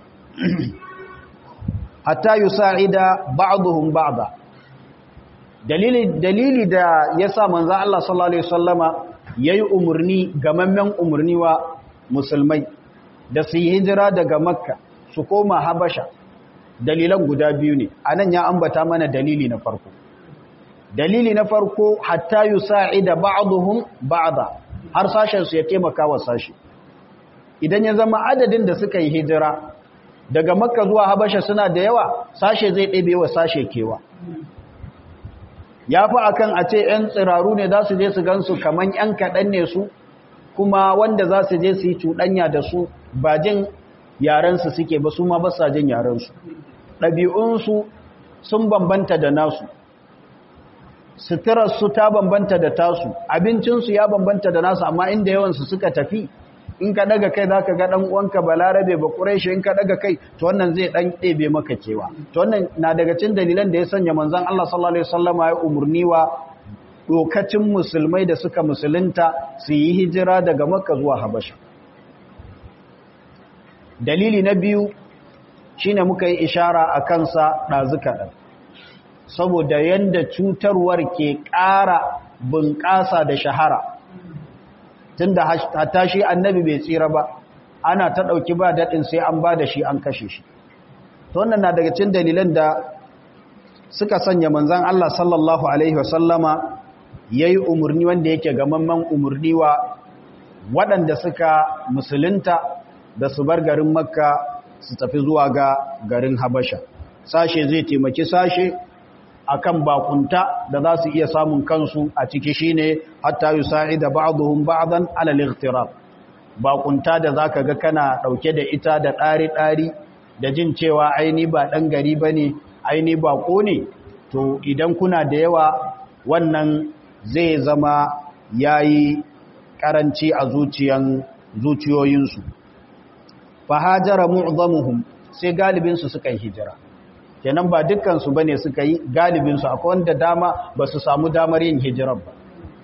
hatta yusa'ida ba'dhum ba'da dalili dalili da yasa manzo Allah sallallahu alaihi wasallama yayi umurni gamammen umurni wa musulmai da su yi hijira daga makka su koma habasha dalilan guda biyu ne anan ya ambata mana dalili na farko dalili na farko hatta yusa'ida ba'dhum ba'da har sashen su ya taimaka wa sashi idan ya zama adadin da suka yi hijira daga makka zuwa habasha suna da yawa sashe zai ɗebe wa sashe kewa ya fi akan a ce 'yan tsiraru ne za su je su gansu kamar 'yan kaɗan ne su kuma wanda za su je su yi cuɗanya da su ba jin yarensu suke ba su ma ba sa jin yarensu ɗabi'unsu sun bambanta da nasu suturarsu ta bambanta da tasu abincinsu ya bambanta da nasu amma inda yawansu suka tafi in ka daga kai za ka ga ɗan uwanka balarabe ba ƙureshi in ka daga kai to wannan zai ɗan ɗebe maka kewa to wannan na daga cin dalilan da ya sanya manzan Allah sallallahu alaihi wasallama ya umarni wa dokacin musulmai da suka musulunta su yi hijira daga makka zuwa habasha dalili na biyu shine muka yi ishara a kansa ɗazuka ɗan saboda yadda cutarwar ke ƙara bunƙasa da shahara tun da hata shi annabi bai tsira ba ana ta ɗauki ba daɗin sai an ba da shi an kashe shi to wannan na daga cin dalilan da suka sanya manzan Allah sallallahu Alaihi wasallama ya yi umarni wanda yake gamamman umarni wa waɗanda suka musulunta da su bar garin makka su tafi zuwa ga garin habasha sashe zai taimaki sashe akan bakunta da za su iya samun kansu a ciki shine hatta yusa'ida ba'dhum ba'dan 'ala al-ightirab bakunta da zaka ga kana dauke da ita da ɗari ɗari da jin cewa aini ba dan gari bane aini bako ne to idan kuna da yawa wannan zai zama yayi karanci a zuciyan zuciyoyinsu fa hajara mu'zamuhum sai galibin su suka yi hijira kenan ba dukkansu ba ne suka yi galibinsu akwai wanda dama ba su samu damar yin hijirar ba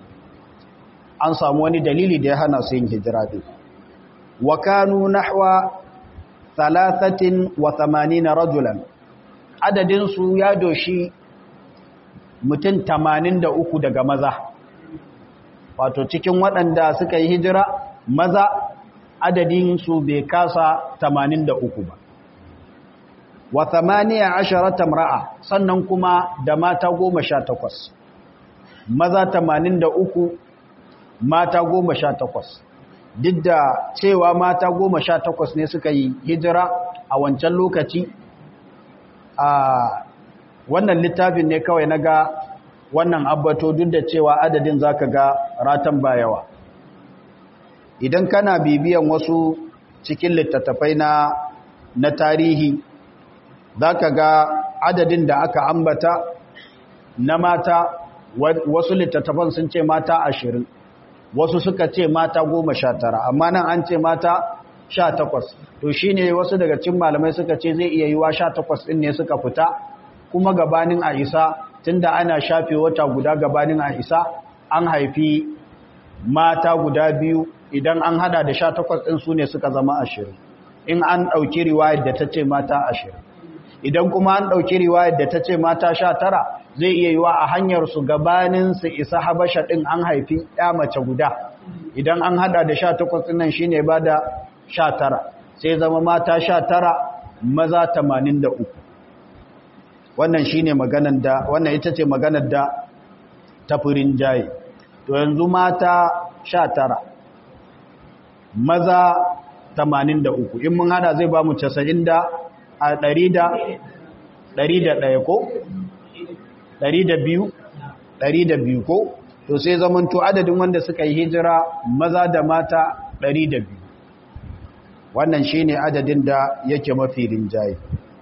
an samu wani dalili da ya hana su yin hijira ɗin wa kanu nahwa thalathatin wa thamanina rajulan adadinsu ya doshi mutum tamanin da uku daga maza wato cikin waɗanda suka yi hijira maza adadinsu bai kasa tamanin da uku ba wa thamaniya asharata mra'a sannan kuma da mata goma sha takwas maza tamanin da uku mata goma sha takwas duk da cewa mata goma sha takwas ne suka yi hijira a wancan lokaci a wannan littafin ne kawai na ga wannan abbato duk da cewa adadin zaka ga ratan bayawa idan kana bibiyan wasu cikin littattafai na na tarihi za ka ga adadin da aka ambata na mata wasu littattafan sun ce mata ashirin wasu suka ce mata goma sha tara amma nan an ce mata sha takwas to shi ne wasu daga cin malamai suka ce zai iya yiwa sha takwas ɗin ne suka fita kuma gabanin a isa tun da ana shafe wata guda gabanin a isa an haifi mata guda biyu idan an hada da sha takwas ɗin su ne suka zama ashirin in an ɗauki riwayar da ta ce mata ashirin idan kuma an ɗauki riwayar da ta ce mata sha tara zai iya yiwa a hanyar su gabanin su isa habasha ɗin an haifi ya mace guda idan an hada da sha takwas ɗin nan shi ne ba da sha tara sai zama mata sha tara maza tamanin da uku wannan shi ne maganar da wannan ita ce maganar da tafirin jaye to yanzu mata sha tara maza tamanin da uku in mun hada zai ba mu casa'in da a ɗari da ɗari da ɗaya ko? ɗari da biyu ɗari da biyu ko? to sai zamanto adadin wanda suka yi hijira maza da mata 102 wannan shine adadin da yake mafi rinjaye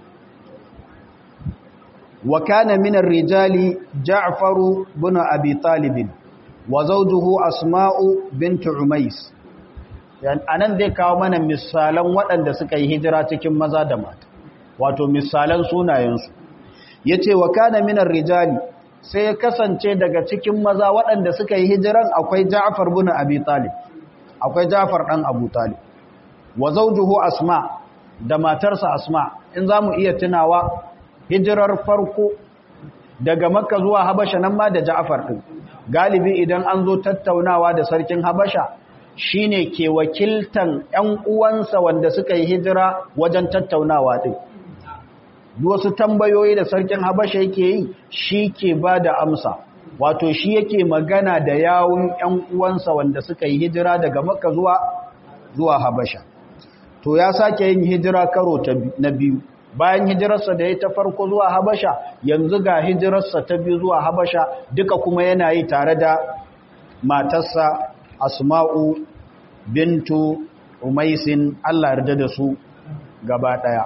wa kana min ar-rijali Ja'far ibn Abi Talib wa zawjuhu Asma'u bint Umais anan zai kawo mana misalan waɗanda suka yi hijira cikin maza da mata wato misalan sunayensu yace wa kana min ar-rijali sai ya kasance daga cikin maza waɗanda suka yi hijiran akwai Ja'far ibn Abi Talib akwai Ja'far dan Abu Talib wa zawjuhu Asma da matarsa Asma in zamu iya tunawa hijirar farko daga Makka zuwa Habasha nan ma da Ja'far din galibi idan an zo tattaunawa da sarkin Habasha shine ke wakiltan ƴan uwansa wanda suka yi hijira wajen tattaunawa din wasu tambayoyi da sarkin habasha yake yi shi ke ba da amsa wato shi yake magana da yawun ‘yan uwansa wanda suka yi hijira daga makka zuwa zuwa habasha to ya sake yin hijira karo na biyu bayan hijirarsa da ya ta farko zuwa habasha yanzu ga hijirarsa ta biyu zuwa habasha duka kuma yana yi tare da matarsa asma'u bintu umaisin allah yarda da su gaba ɗaya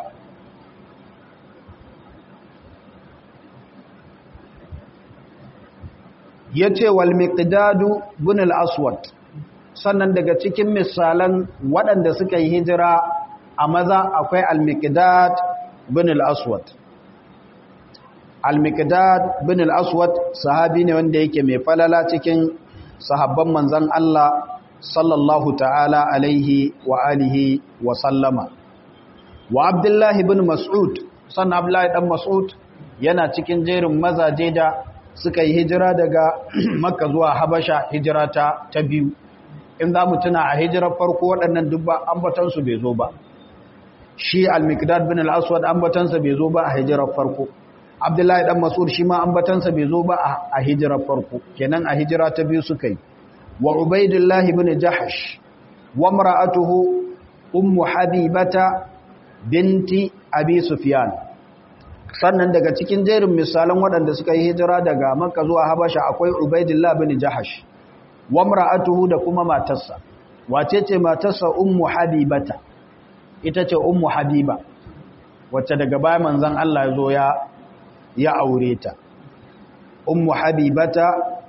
ya ce wal miqdadu bin al-aswad sannan daga cikin misalan waɗanda suka yi hijira a maza akwai al-miqdad bin al-aswad al-miqdad bin al-aswad sahabi ne wanda yake mai falala cikin sahabban manzon Allah sallallahu ta'ala alaihi wa alihi wa sallama wa abdullahi bin mas'ud sannan abdullahi dan mas'ud yana cikin jerin mazaje da suka yi hijira daga makka zuwa habasha hijira ta ta biyu in za mu tuna a hijirar farko waɗannan dubba ambatansu bai zo ba shi al-mikdad bin al-aswad ambatansa bai zo ba a hijirar farko abdullahi dan mas'ud shi ma ambatansa bai zo ba a hijirar farko kenan a hijira ta biyu suka yi wa ubaidillah bin jahash wa imra'atuhu ummu habibata binti abi sufyan sannan daga cikin jerin misalan waɗanda suka yi hijira daga makka zuwa habasha akwai ubaidillah bin jahash wa imra'atuhu da kuma matarsa wace ce matarsa ummu habibata ita ce ummu habiba wacce daga baya manzon Allah ya zo ya ya aure ta ummu habibata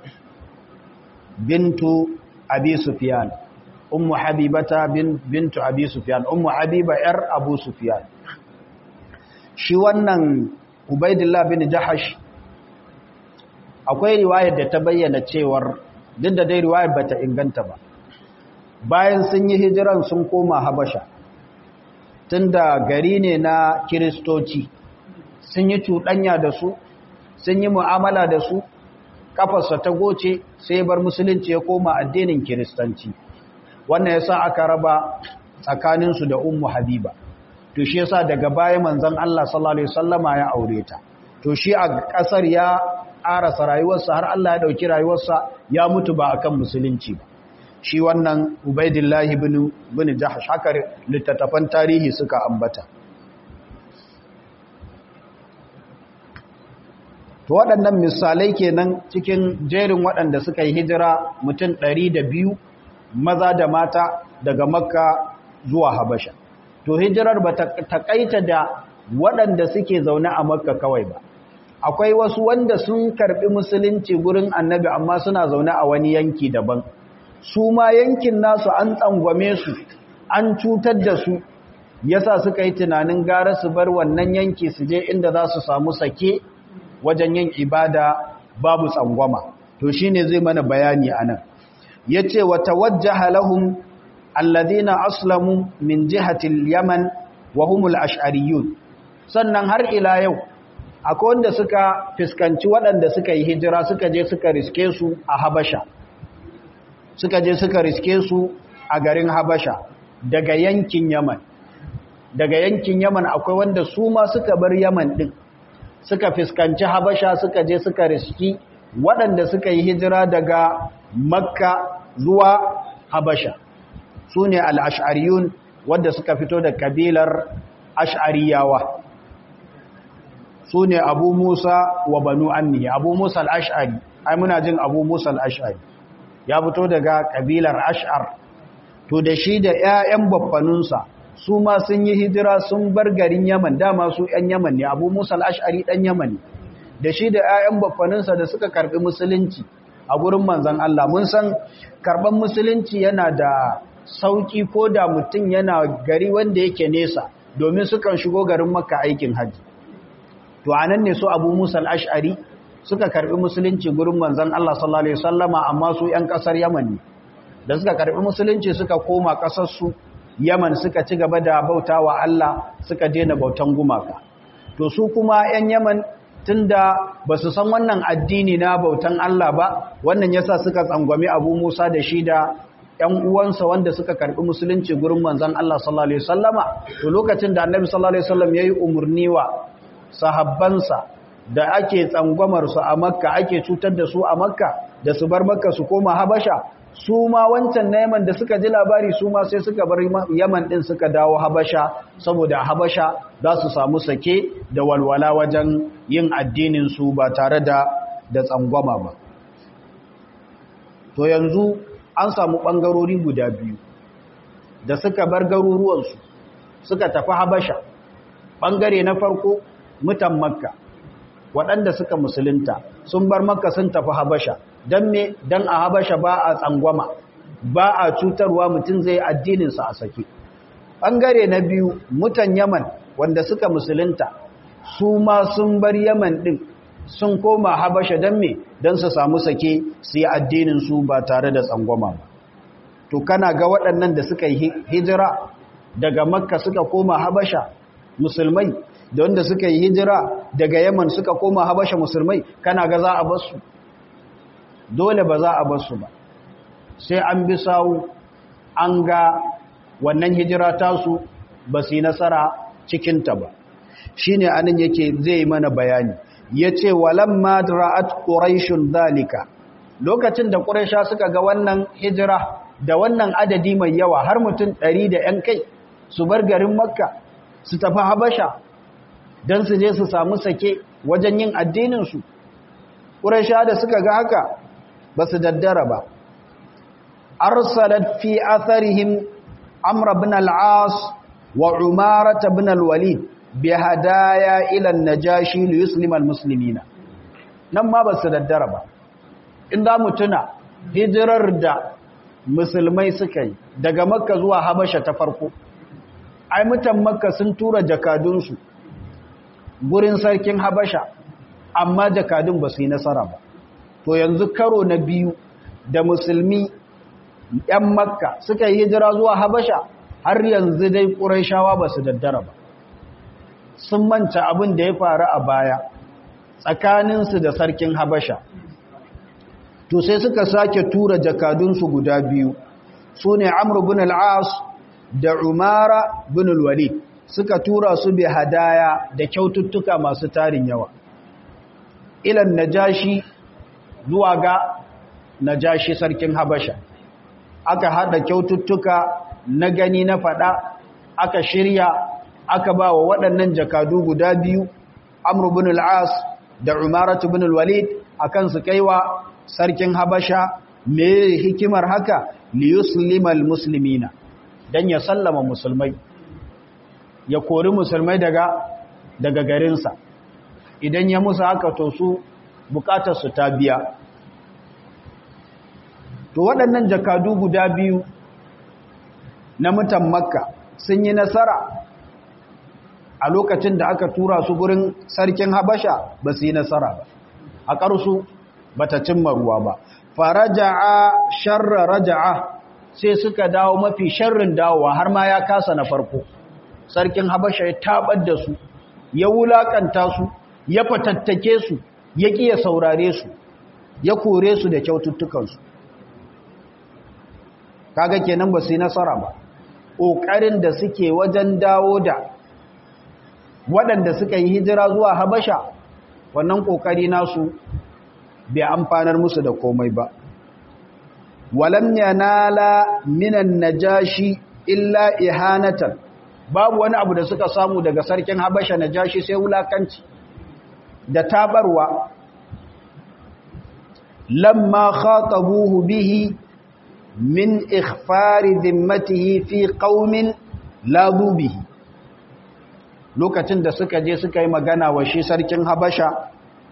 bintu abi sufyan ummu habibata bintu abi sufyan ummu habiba yar abu sufyan shi wannan ubaidillah bin jahash akwai riwayar da ta bayyana cewar duk da dai riwayar bata inganta ba bayan sun yi hijiran sun koma habasha tunda gari ne na kiristoci sun yi cuɗanya da su sun yi mu'amala da su kafarsa ta goce sai bar musulunci ya koma addinin kiristanci wannan yasa aka raba tsakaninsu da ummu habiba to shi yasa daga baya manzon Allah sallallahu alaihi wasallama ya aure ta to shi a kasar ya arasa rayuwarsa har Allah ya dauki rayuwarsa ya mutu ba akan musulunci ba shi wannan Ubaidillah ibn ibn Jahsh haka littattafan tarihi suka ambata to waɗannan misalai kenan cikin jerin waɗanda suka yi hijira mutum 102 maza da mata daga Makka zuwa Habasha to hijirar ba ta takaita da waɗanda suke zaune a makka kawai ba akwai wasu wanda sun karɓi musulunci gurin annabi amma suna zaune a wani yanki daban su ma yankin nasu an tsangwame su an cutar da su yasa suka yi tunanin gara su bar wannan yanki su je inda za su samu sake wajen yin ibada babu tsangwama to shine zai mana bayani anan yace wa tawajjaha lahum alladhina aslamu min jihati al-yaman wa humul ash'ariyun sannan har ila yau akwai wanda suka fiskanci waɗanda suka yi hijira suka je suka riske su a Habasha suka je suka riske su a garin Habasha daga yankin Yaman daga yankin Yaman akwai wanda su ma suka bar Yaman din suka fiskanci Habasha suka je suka riski waɗanda suka yi hijira daga Makka zuwa Habasha su ne al'ash'ariyun wadda suka fito da kabilar ash'ariyawa su ne abu musa wa banu anni abu musa al'ash'ari ai muna jin abu musa al-ash'ari ya fito daga kabilar ash'ar to da shi da 'ya'yan baffanunsa su ma sun yi hijira sun bar garin yaman dama su 'yan yaman ne abu musa al-ash'ari dan yaman ne da shi da 'ya'yan baffanunsa da suka karbi musulunci a gurin manzan Allah mun san karban musulunci yana da sauki ko da mutum yana gari wanda yake nesa domin sukan shigo garin makka aikin hajji to anan ne su abu musa al-ash'ari suka karbi musulunci gurin manzan Allah sallallahu alaihi wasallama amma su 'yan kasar yaman ne da suka karbi musulunci suka koma kasar su yaman suka ci gaba da bautawa Allah suka daina bautan gumaka to su kuma 'yan yaman tunda ba su san wannan addini na bautan Allah ba wannan yasa suka tsangwami Abu Musa da shi da ƴan uwansa wanda suka karbi musulunci gurin manzon Allah sallallahu alaihi wasallama to lokacin da Annabi sallallahu alaihi wasallam yayi umurni wa sahabbansa da ake tsangwamar su a Makka ake cutar da su a Makka da su bar Makka su koma Habasha su ma wancan na Yaman da suka ji labari su ma sai suka bar Yaman din suka dawo Habasha saboda Habasha za su samu sake da walwala wajen yin addinin su ba tare da da tsangwama ba to yanzu an samu bangarori guda biyu da suka bar garuruwansu suka tafi Habasha bangare na farko mutan Makka waɗanda suka musulunta sun bar Makka sun tafi Habasha don me don a habasha ba a tsangwama ba a cutarwa mutum zai addininsa a sake ɓangare na biyu mutan yaman wanda suka musulunta su ma sun bar yaman ɗin sun koma habasha don me don su samu sake su yi addininsu ba tare da tsangwama ba to kana ga waɗannan da suka yi hijira daga makka suka koma habasha musulmai da wanda suka yi hijira daga yaman suka koma habasha musulmai kana ga za a basu dole ba za a bar su ba sai an bi sawu an ga wannan hijira tasu ba su yi nasara cikinta ba shi ne anan yake zai mana bayani ya ce walamma ra'at ƙuraishun zalika lokacin da ƙuraisha suka ga wannan hijira da wannan adadi mai yawa har mutum ɗari da ‘yan kai su bar garin makka su tafi habasha don su je su samu sake wajen yin addininsu ƙuraisha da suka ga haka ba su daddara ba arsalat fi atharihim amr ibn al-as wa umarat ibn al-walid bi hadaya ila an-najashi li yuslim al-muslimina nan ma ba su daddara ba inda mutuna hijirar da musulmai suka yi daga makka zuwa habasha ta farko ai mutan makka sun tura jakadunsu gurin sarkin habasha amma jakadun ba su yi nasara ba to yanzu karo na biyu da musulmi ‘yan makka suka yi hijira zuwa habasha har yanzu dai ƙuraishawa ba su daddara ba sun manta abin da ya faru a baya tsakaninsu da sarkin habasha to sai suka sake tura jakadunsu guda biyu su ne amur bin al'as da umara bin walid suka tura su bi hadaya da kyaututtuka masu tarin yawa ilan najashi zuwa ga najashi sarkin habasha aka hada kyaututtuka na gani na fada aka shirya aka ba wa waɗannan jakadu guda biyu amru bin al-as da umaratu bin al-walid akan su kaiwa sarkin habasha me hikimar haka li yuslimal muslimina dan ya sallama musulmai ya kori musulmai daga daga garinsa idan ya musu haka to su bukatarsu ta biya to waɗannan jakadu guda biyu na mutan makka sun yi nasara a lokacin da aka tura su gurin sarkin habasha ba su yi nasara ba a ƙarsu ba ta cimma ruwa ba faraja'a sharra raja'a sai suka dawo mafi sharrin dawowa har ma ya kasa na farko sarkin habasha ya tabar da su ya wulakanta su ya fatattake su ya ƙi ya saurare su ya kore su da kyaututtukansu kaga kenan ba su yi nasara ba ƙoƙarin da suke wajen dawo da waɗanda suka yi hijira zuwa habasha wannan ƙoƙari nasu bai amfanar musu da komai ba walam yanala minan najashi illa ihanatan babu wani abu da suka samu daga sarkin habasha najashi sai wulakanci da tabarwa lamma khatabuhu bihi min ikhfari zimmatihi fi qaumin la bihi lokacin da suka je suka yi magana wa shi sarkin habasha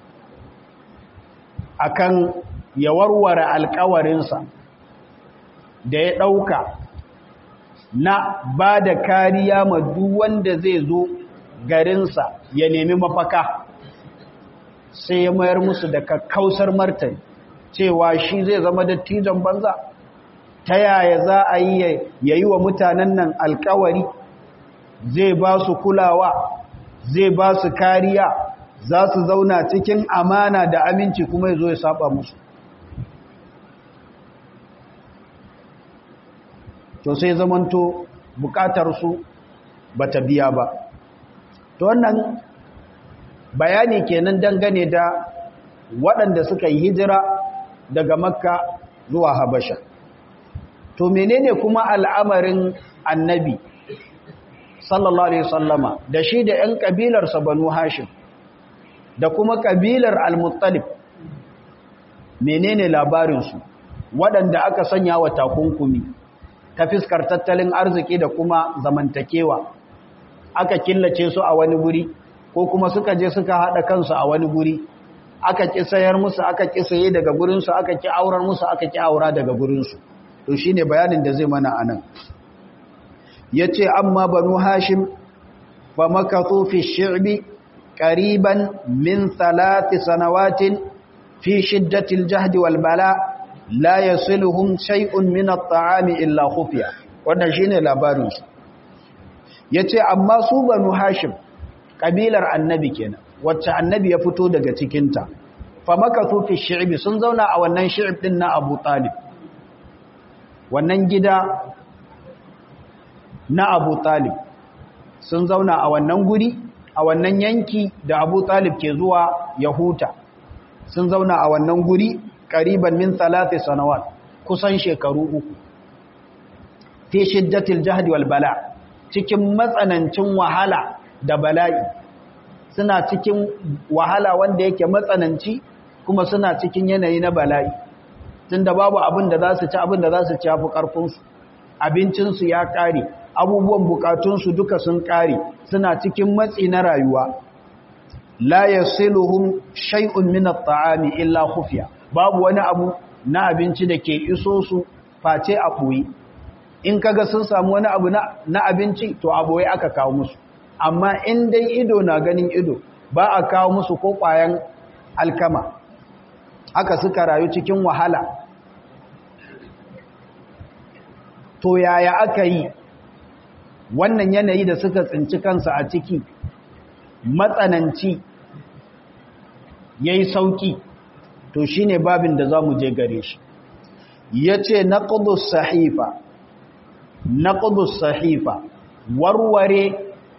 akan ya warware alkawarinsa da ya ɗauka na ba da kariya ma duk wanda zai zo garinsa ya nemi mafaka sai ya mayar musu da kakkausar martani cewa shi zai zama dattijan banza ta yaya za a yi ya yi wa mutanen nan alkawari zai ba su kulawa zai ba su kariya za su zauna cikin amana da aminci kuma ya zo ya saba musu to sai zamanto bukatarsu ba ta biya ba to wannan bayani kenan dangane da waɗanda suka yi hijira daga makka zuwa habasha to menene kuma al'amarin annabi sallallahu alaihi sallama da shi da 'yan ƙabilarsa banu hashim da kuma ƙabilar al-muttalib menene labarinsu waɗanda aka sanya wa takunkumi ta fiskar tattalin arziki da kuma zamantakewa aka killace su a wani guri ko kuma suka je suka haɗa kansu a wani guri aka ƙi sayar musu aka ƙi saye daga gurinsu aka ƙi aurar musu aka ƙi aura daga gurinsu to shi ne bayanin da zai mana anan ya ce amma banu hashim fa makathu fi shi'bi qariban min thalathi sanawatin fi shiddatil jahdi wal bala la yasiluhum shay'un min at-ta'ami illa khufiya wannan shine labarin su yace amma su banu hashim kabilar annabi kenan wacce annabi ya fito daga cikin ta fa makathu fi shi'bi sun zauna a wannan shi'b din na Abu Talib wannan gida na Abu Talib sun zauna a wannan guri a wannan yanki da Abu Talib ke zuwa Yahuta sun zauna a wannan guri ƙariban min talati sanawat kusan shekaru uku fi shiddatil jahdi wal bala cikin matsanancin wahala da bala'i suna cikin wahala wanda yake matsananci kuma suna cikin yanayi na bala'i tunda babu abin da za su ci abin da za su ci yafi ƙarfinsu abincinsu ya ƙare abubuwan bukatunsu duka sun ƙare suna cikin matsi na rayuwa la yasiluhum shay'un min at-ta'ami illa khufiya babu wani abu na abinci da ke iso su face a ɓoye in kaga sun samu wani abu na abinci to a ɓoye aka kawo musu amma in dai ido na ganin ido ba a kawo musu ko ƙwayan alkama haka suka rayu cikin wahala to yaya aka yi wannan yanayi da suka tsinci kansa a ciki matsananci ya yi sauƙi to shi ne babin da za mu je gare shi ya ce na ƙudus sahifa na ƙudus sahifa warware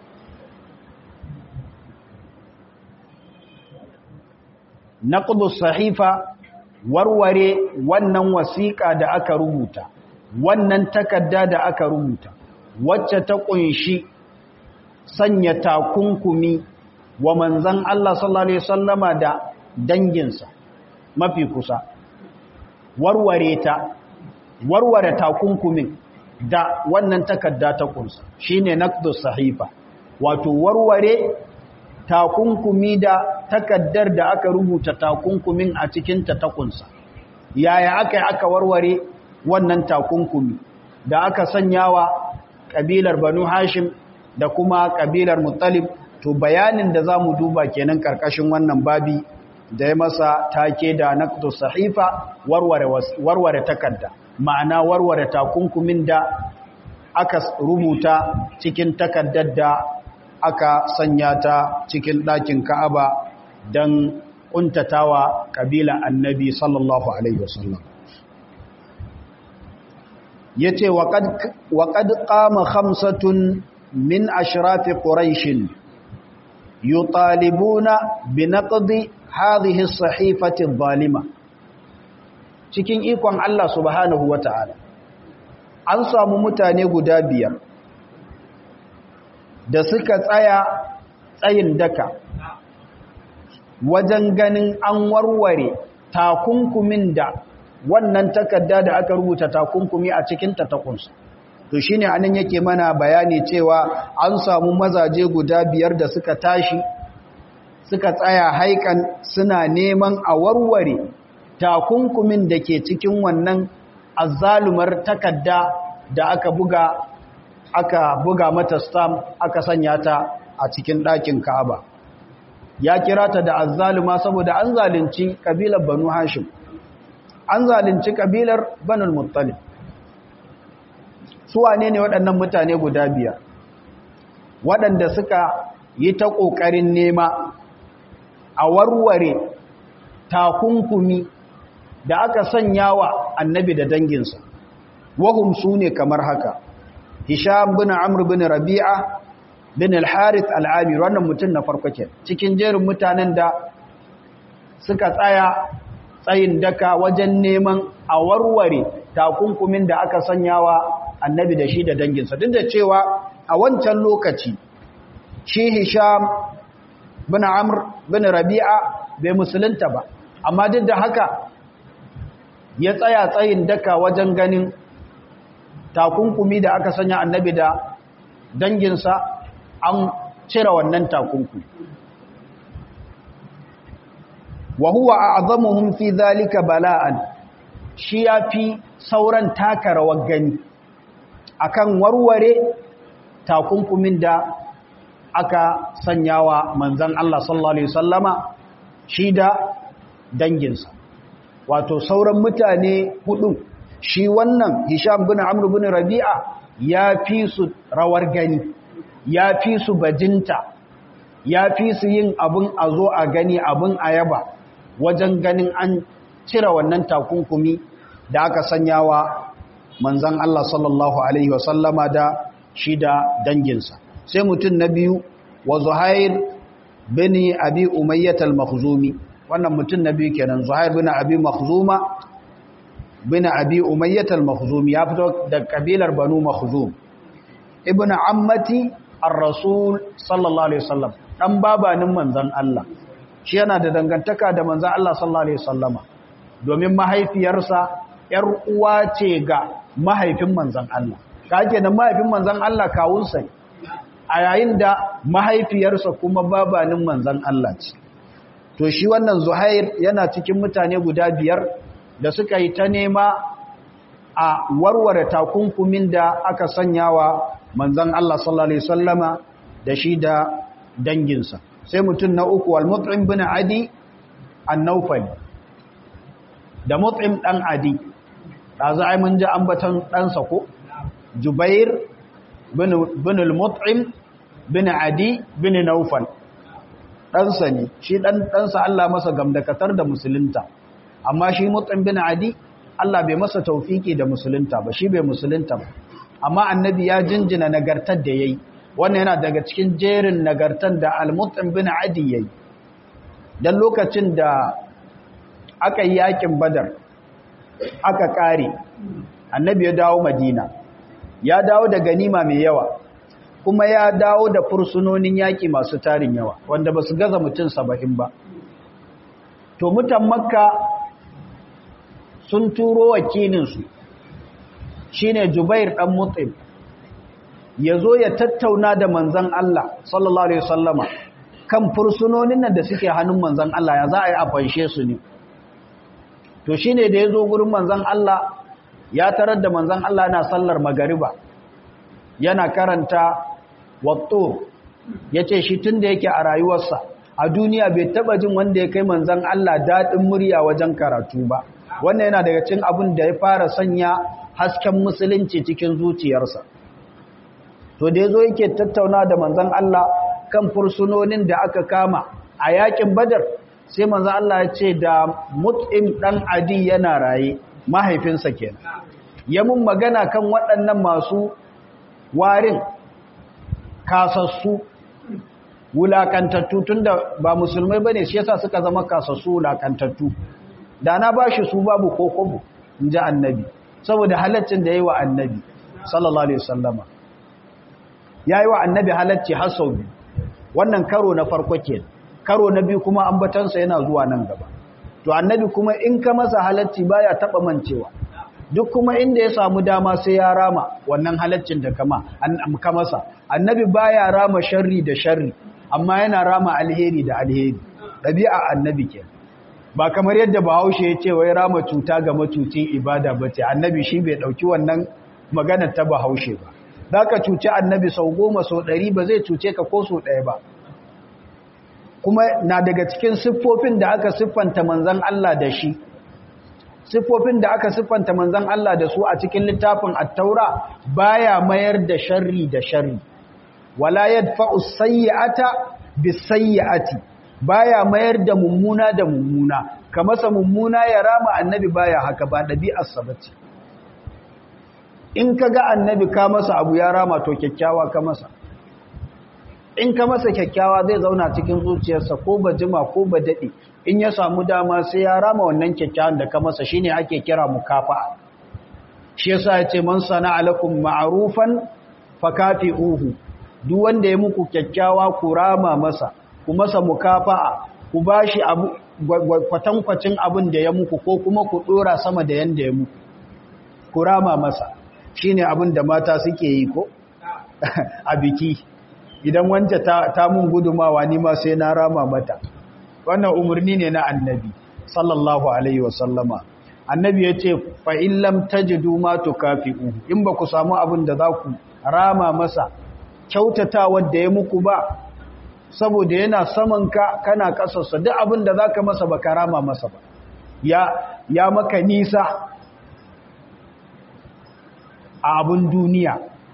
na ƙudus sahifa warware wannan wasiƙa da aka rubuta wannan takarda da aka rubuta wacce ta ƙunshi sanya takunkumi wa manzan Allah sallallahu Alaihi wasallama da danginsa mafi kusa warware ta warware takunkumin da wannan takarda ta kunsa shine naqdus sahifa wato warware takunkumi da takaddar da aka rubuta takunkumin a cikin ta ta kunsa yaya aka aka warware wannan takunkumi da aka sanyawa kabilar banu hashim da kuma kabilar muttalib to bayanin da zamu duba kenan karkashin wannan babi da ya masa take da naqdu sahifa warware warware takarda ma'ana warware takunkumin da aka rubuta cikin takaddar da aka sanya ta cikin ɗakin Ka'aba dan kuntatawa kabila Annabi sallallahu alaihi wasallam yace wa qad wa qad qama khamsatun min ashrafi quraish yutalibuna bi naqdi hadhihi as-sahifati adh-dhalima cikin ikon Allah subhanahu wata'ala an samu mutane guda biyar da suka tsaya tsayin daka wajen ganin an warware takunkumin da wannan takarda da aka rubuta takunkumi a cikin ta takunsa to shine anan yake mana bayani cewa an samu mazaje guda biyar da suka tashi suka tsaya haikan suna neman a warware takunkumin da ke cikin wannan azzalumar takarda da aka buga aka buga mata stamp aka sanya ta a cikin ɗakin Ka'aba ya kira ta da azzaluma saboda an zalunci kabilar Banu Hashim an zalunci kabilar Banu Muttalib su wane ne waɗannan mutane guda biyar waɗanda suka yi ta ƙoƙarin nema a warware takunkumi da aka sanya wa annabi da danginsa wahum su ne kamar haka hisham bin amr bin rabi'a bin al-harith al-amir wannan mutum na farko ke cikin jerin mutanen da suka tsaya tsayin daka wajen neman a warware takunkumin da aka sanya wa annabi da shi da danginsa duk da cewa a wancan lokaci shi hisham bin amr bin rabi'a bai musulunta ba amma duk da haka ya tsaya tsayin daka wajen ganin takunkumi da aka sanya annabi da danginsa an cire wannan takunkumi wa huwa a'zamuhum fi dhalika bala'an shi yafi sauran taka rawar gani akan warware takunkumin da aka sanyawa manzon Allah sallallahu alaihi wasallama shi da danginsa wato sauran mutane hudu shi wannan Hisham bin Amr bin Rabi'a ya fi su rawar gani ya fi su bajinta ya fi su yin abin a zo a gani abin a yaba wajen ganin an cire wannan takunkumi da aka sanyawa manzan Allah sallallahu alaihi wasallama da shi da danginsa sai mutum na biyu wa Zuhair bin Abi Umayyah al-Makhzumi wannan mutum na biyu kenan Zuhair bin Abi Makhzuma bin Abi Umayyah al-Makhzumi ya fito da kabilar Banu Makhzum ibn ammati ar-rasul sallallahu alaihi wasallam dan babanin manzon Allah shi yana da dangantaka da manzon Allah sallallahu alaihi wasallama domin mahaifiyarsa yar uwa ce ga mahaifin manzon Allah kake da mahaifin manzon Allah kawunsa a yayin da mahaifiyarsa kuma babanin manzon Allah ce to shi wannan Zuhair yana cikin mutane guda biyar da suka yi ta nema a warware takunkumin da aka sanyawa manzon Allah sallallahu alaihi wasallama da shi da danginsa sai mutum na uku al-mut'im bin adi an-nawfali da mut'im dan adi dazu ai mun ji ambaton ɗansa ko jubair bin bin al-mut'im bin adi bin nawfal ɗansa ne shi ɗan ɗansa Allah masa gamdakatar da musulunta amma shi mut'im bin adi Allah bai masa taufiki da musulunta ba shi bai musulunta ba amma annabi ya jinjina nagartar da yayi wannan yana daga cikin jerin nagartar da al-mut'im bin adi yayi dan lokacin da aka yi yakin badar aka kare annabi ya dawo madina ya dawo da ganima mai yawa kuma ya dawo da fursunonin yaki masu tarin yawa wanda ba su gaza mutum saba'in ba to mutan makka sun turo wakilinsu shi ne jubair ɗan mutsim ya zo ya tattauna da manzan Allah sallallahu Alaihi wasallama kan fursunonin nan da suke hannun manzan Allah ya za a yi a fanshe su ne to shi ne da ya zo gurin manzan Allah ya tarar da manzan Allah na sallar magariba yana karanta watto ya ce shi tun da yake a rayuwarsa a duniya bai taba jin wanda ya kai manzan Allah daɗin murya wajen karatu ba wannan yana daga cin abin da ya fara sanya hasken musulunci cikin zuciyarsa to da yazo yake tattauna da manzon Allah kan fursunonin da aka kama a yakin badar sai manzon Allah ya ce da mut'im dan adi yana raye mahaifinsa kenan ya mun magana kan waɗannan masu warin kasassu wulakantattu tunda ba musulmai bane shi yasa suka zama kasassu wulakantattu da na ba shi su babu ko kobo in ji annabi saboda halaccin da ya yi wa annabi sallallahu alaihi wasallama ya yi wa annabi halacci har sau biyu wannan karo na farko ke karo na biyu kuma ambatansa yana zuwa nan gaba to annabi kuma in ka masa halacci baya taba mancewa duk kuma inda ya samu dama sai ya rama wannan halaccin da kama ka masa annabi baya rama sharri da sharri amma yana rama alheri da alheri ɗabi'a annabi ke ba kamar yadda bahaushe ya ce wai rama cuta ga macucin ibada ba ce annabi shi bai ɗauki wannan maganar ta bahaushe ba za ka cuci annabi sau goma sau ɗari ba zai cuce ka ko sau ɗaya ba kuma na daga cikin siffofin da aka siffanta manzan Allah da shi siffofin da aka siffanta manzan Allah da su a cikin littafin attaura baya mayar da sharri da sharri wala yadfa'u sayyi'ata bisayyi'ati baya mayar da mummuna da mummuna kamasa mummuna ya rama annabi baya haka ba dabi'ar sa bace in kaga annabi ka masa abu ya rama to kyakkyawa ka masa in ka masa kyakkyawa zai zauna cikin zuciyarsa ko ba jima ko ba dade in ya samu dama sai ya rama wannan kyakkyawan da ka masa shine ake kira mukafa'a shi yasa yace man sana'a lakum ma'rufan fakafi'uhu duk wanda ya muku kyakkyawa ku rama masa ku masa mukafa'a ku bashi abu kwatankwacin abin da ya muku ko kuma ku dora sama da yanda ya muku ku rama masa shine abin da mata suke yi ko a biki idan wance ta, ta mun gudumawa ni ma sai na rama mata wannan umarni ne na annabi sallallahu alaihi wasallama annabi ya ce fa'in lam tajidu ma tukafi'u in ba ku samu abin da za ku rama masa kyautata wadda ya muku ba saboda yana saman ka kana kasarsa duk abin da za ka masa ba ka rama masa ba ya, ya maka nisa a abin duniya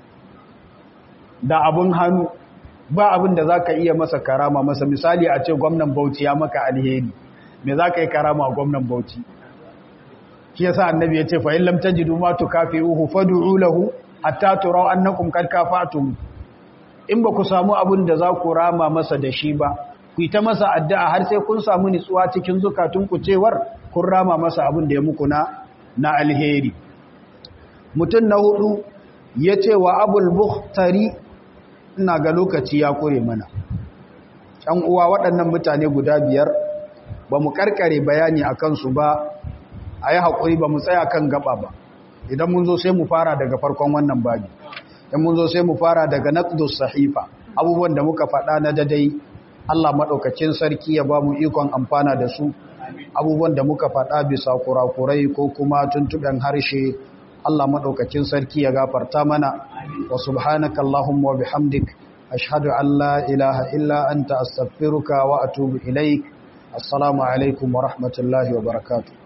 da abin hannu ba abin da za ka iya masa karama masa misali a ce gwamnan bauchi ya maka alheri me za ka yi karama a gwamnan bauchi shi yasa annabi ya ce fa in lam tajidu ma tukafi'uhu fad'u lahu hatta turaw annakum kad kafatum in ba ku samu abin da za ku rama masa da shi ba ku yi ta masa addu'a har sai kun samu nitsuwa cikin zukatun ku cewar kun rama masa abin da ya muku na na alheri mutum na hudu ya ce wa abul bukhtari ina ga lokaci ya kure mana ɗan uwa waɗannan mutane guda biyar ba mu karkare bayani a kansu ba a yi haƙuri ba mu tsaya kan gaba ba idan mun zo sai mu fara daga farkon wannan babi idan mun zo sai mu fara daga naqdus sahifa abubuwan da muka faɗa na dadai Allah maɗaukacin sarki ya ba mu ikon amfana da su abubuwan da muka faɗa bisa kurakurai ko kuma tuntuɓen harshe Allah maɗaukacin sarki ya gafarta mana wa subhanaka Allahumma wa bihamdik ashhadu an la ilaha illa anta astaghfiruka wa atubu ilaik assalamu alaikum wa rahmatullahi wa barakatuh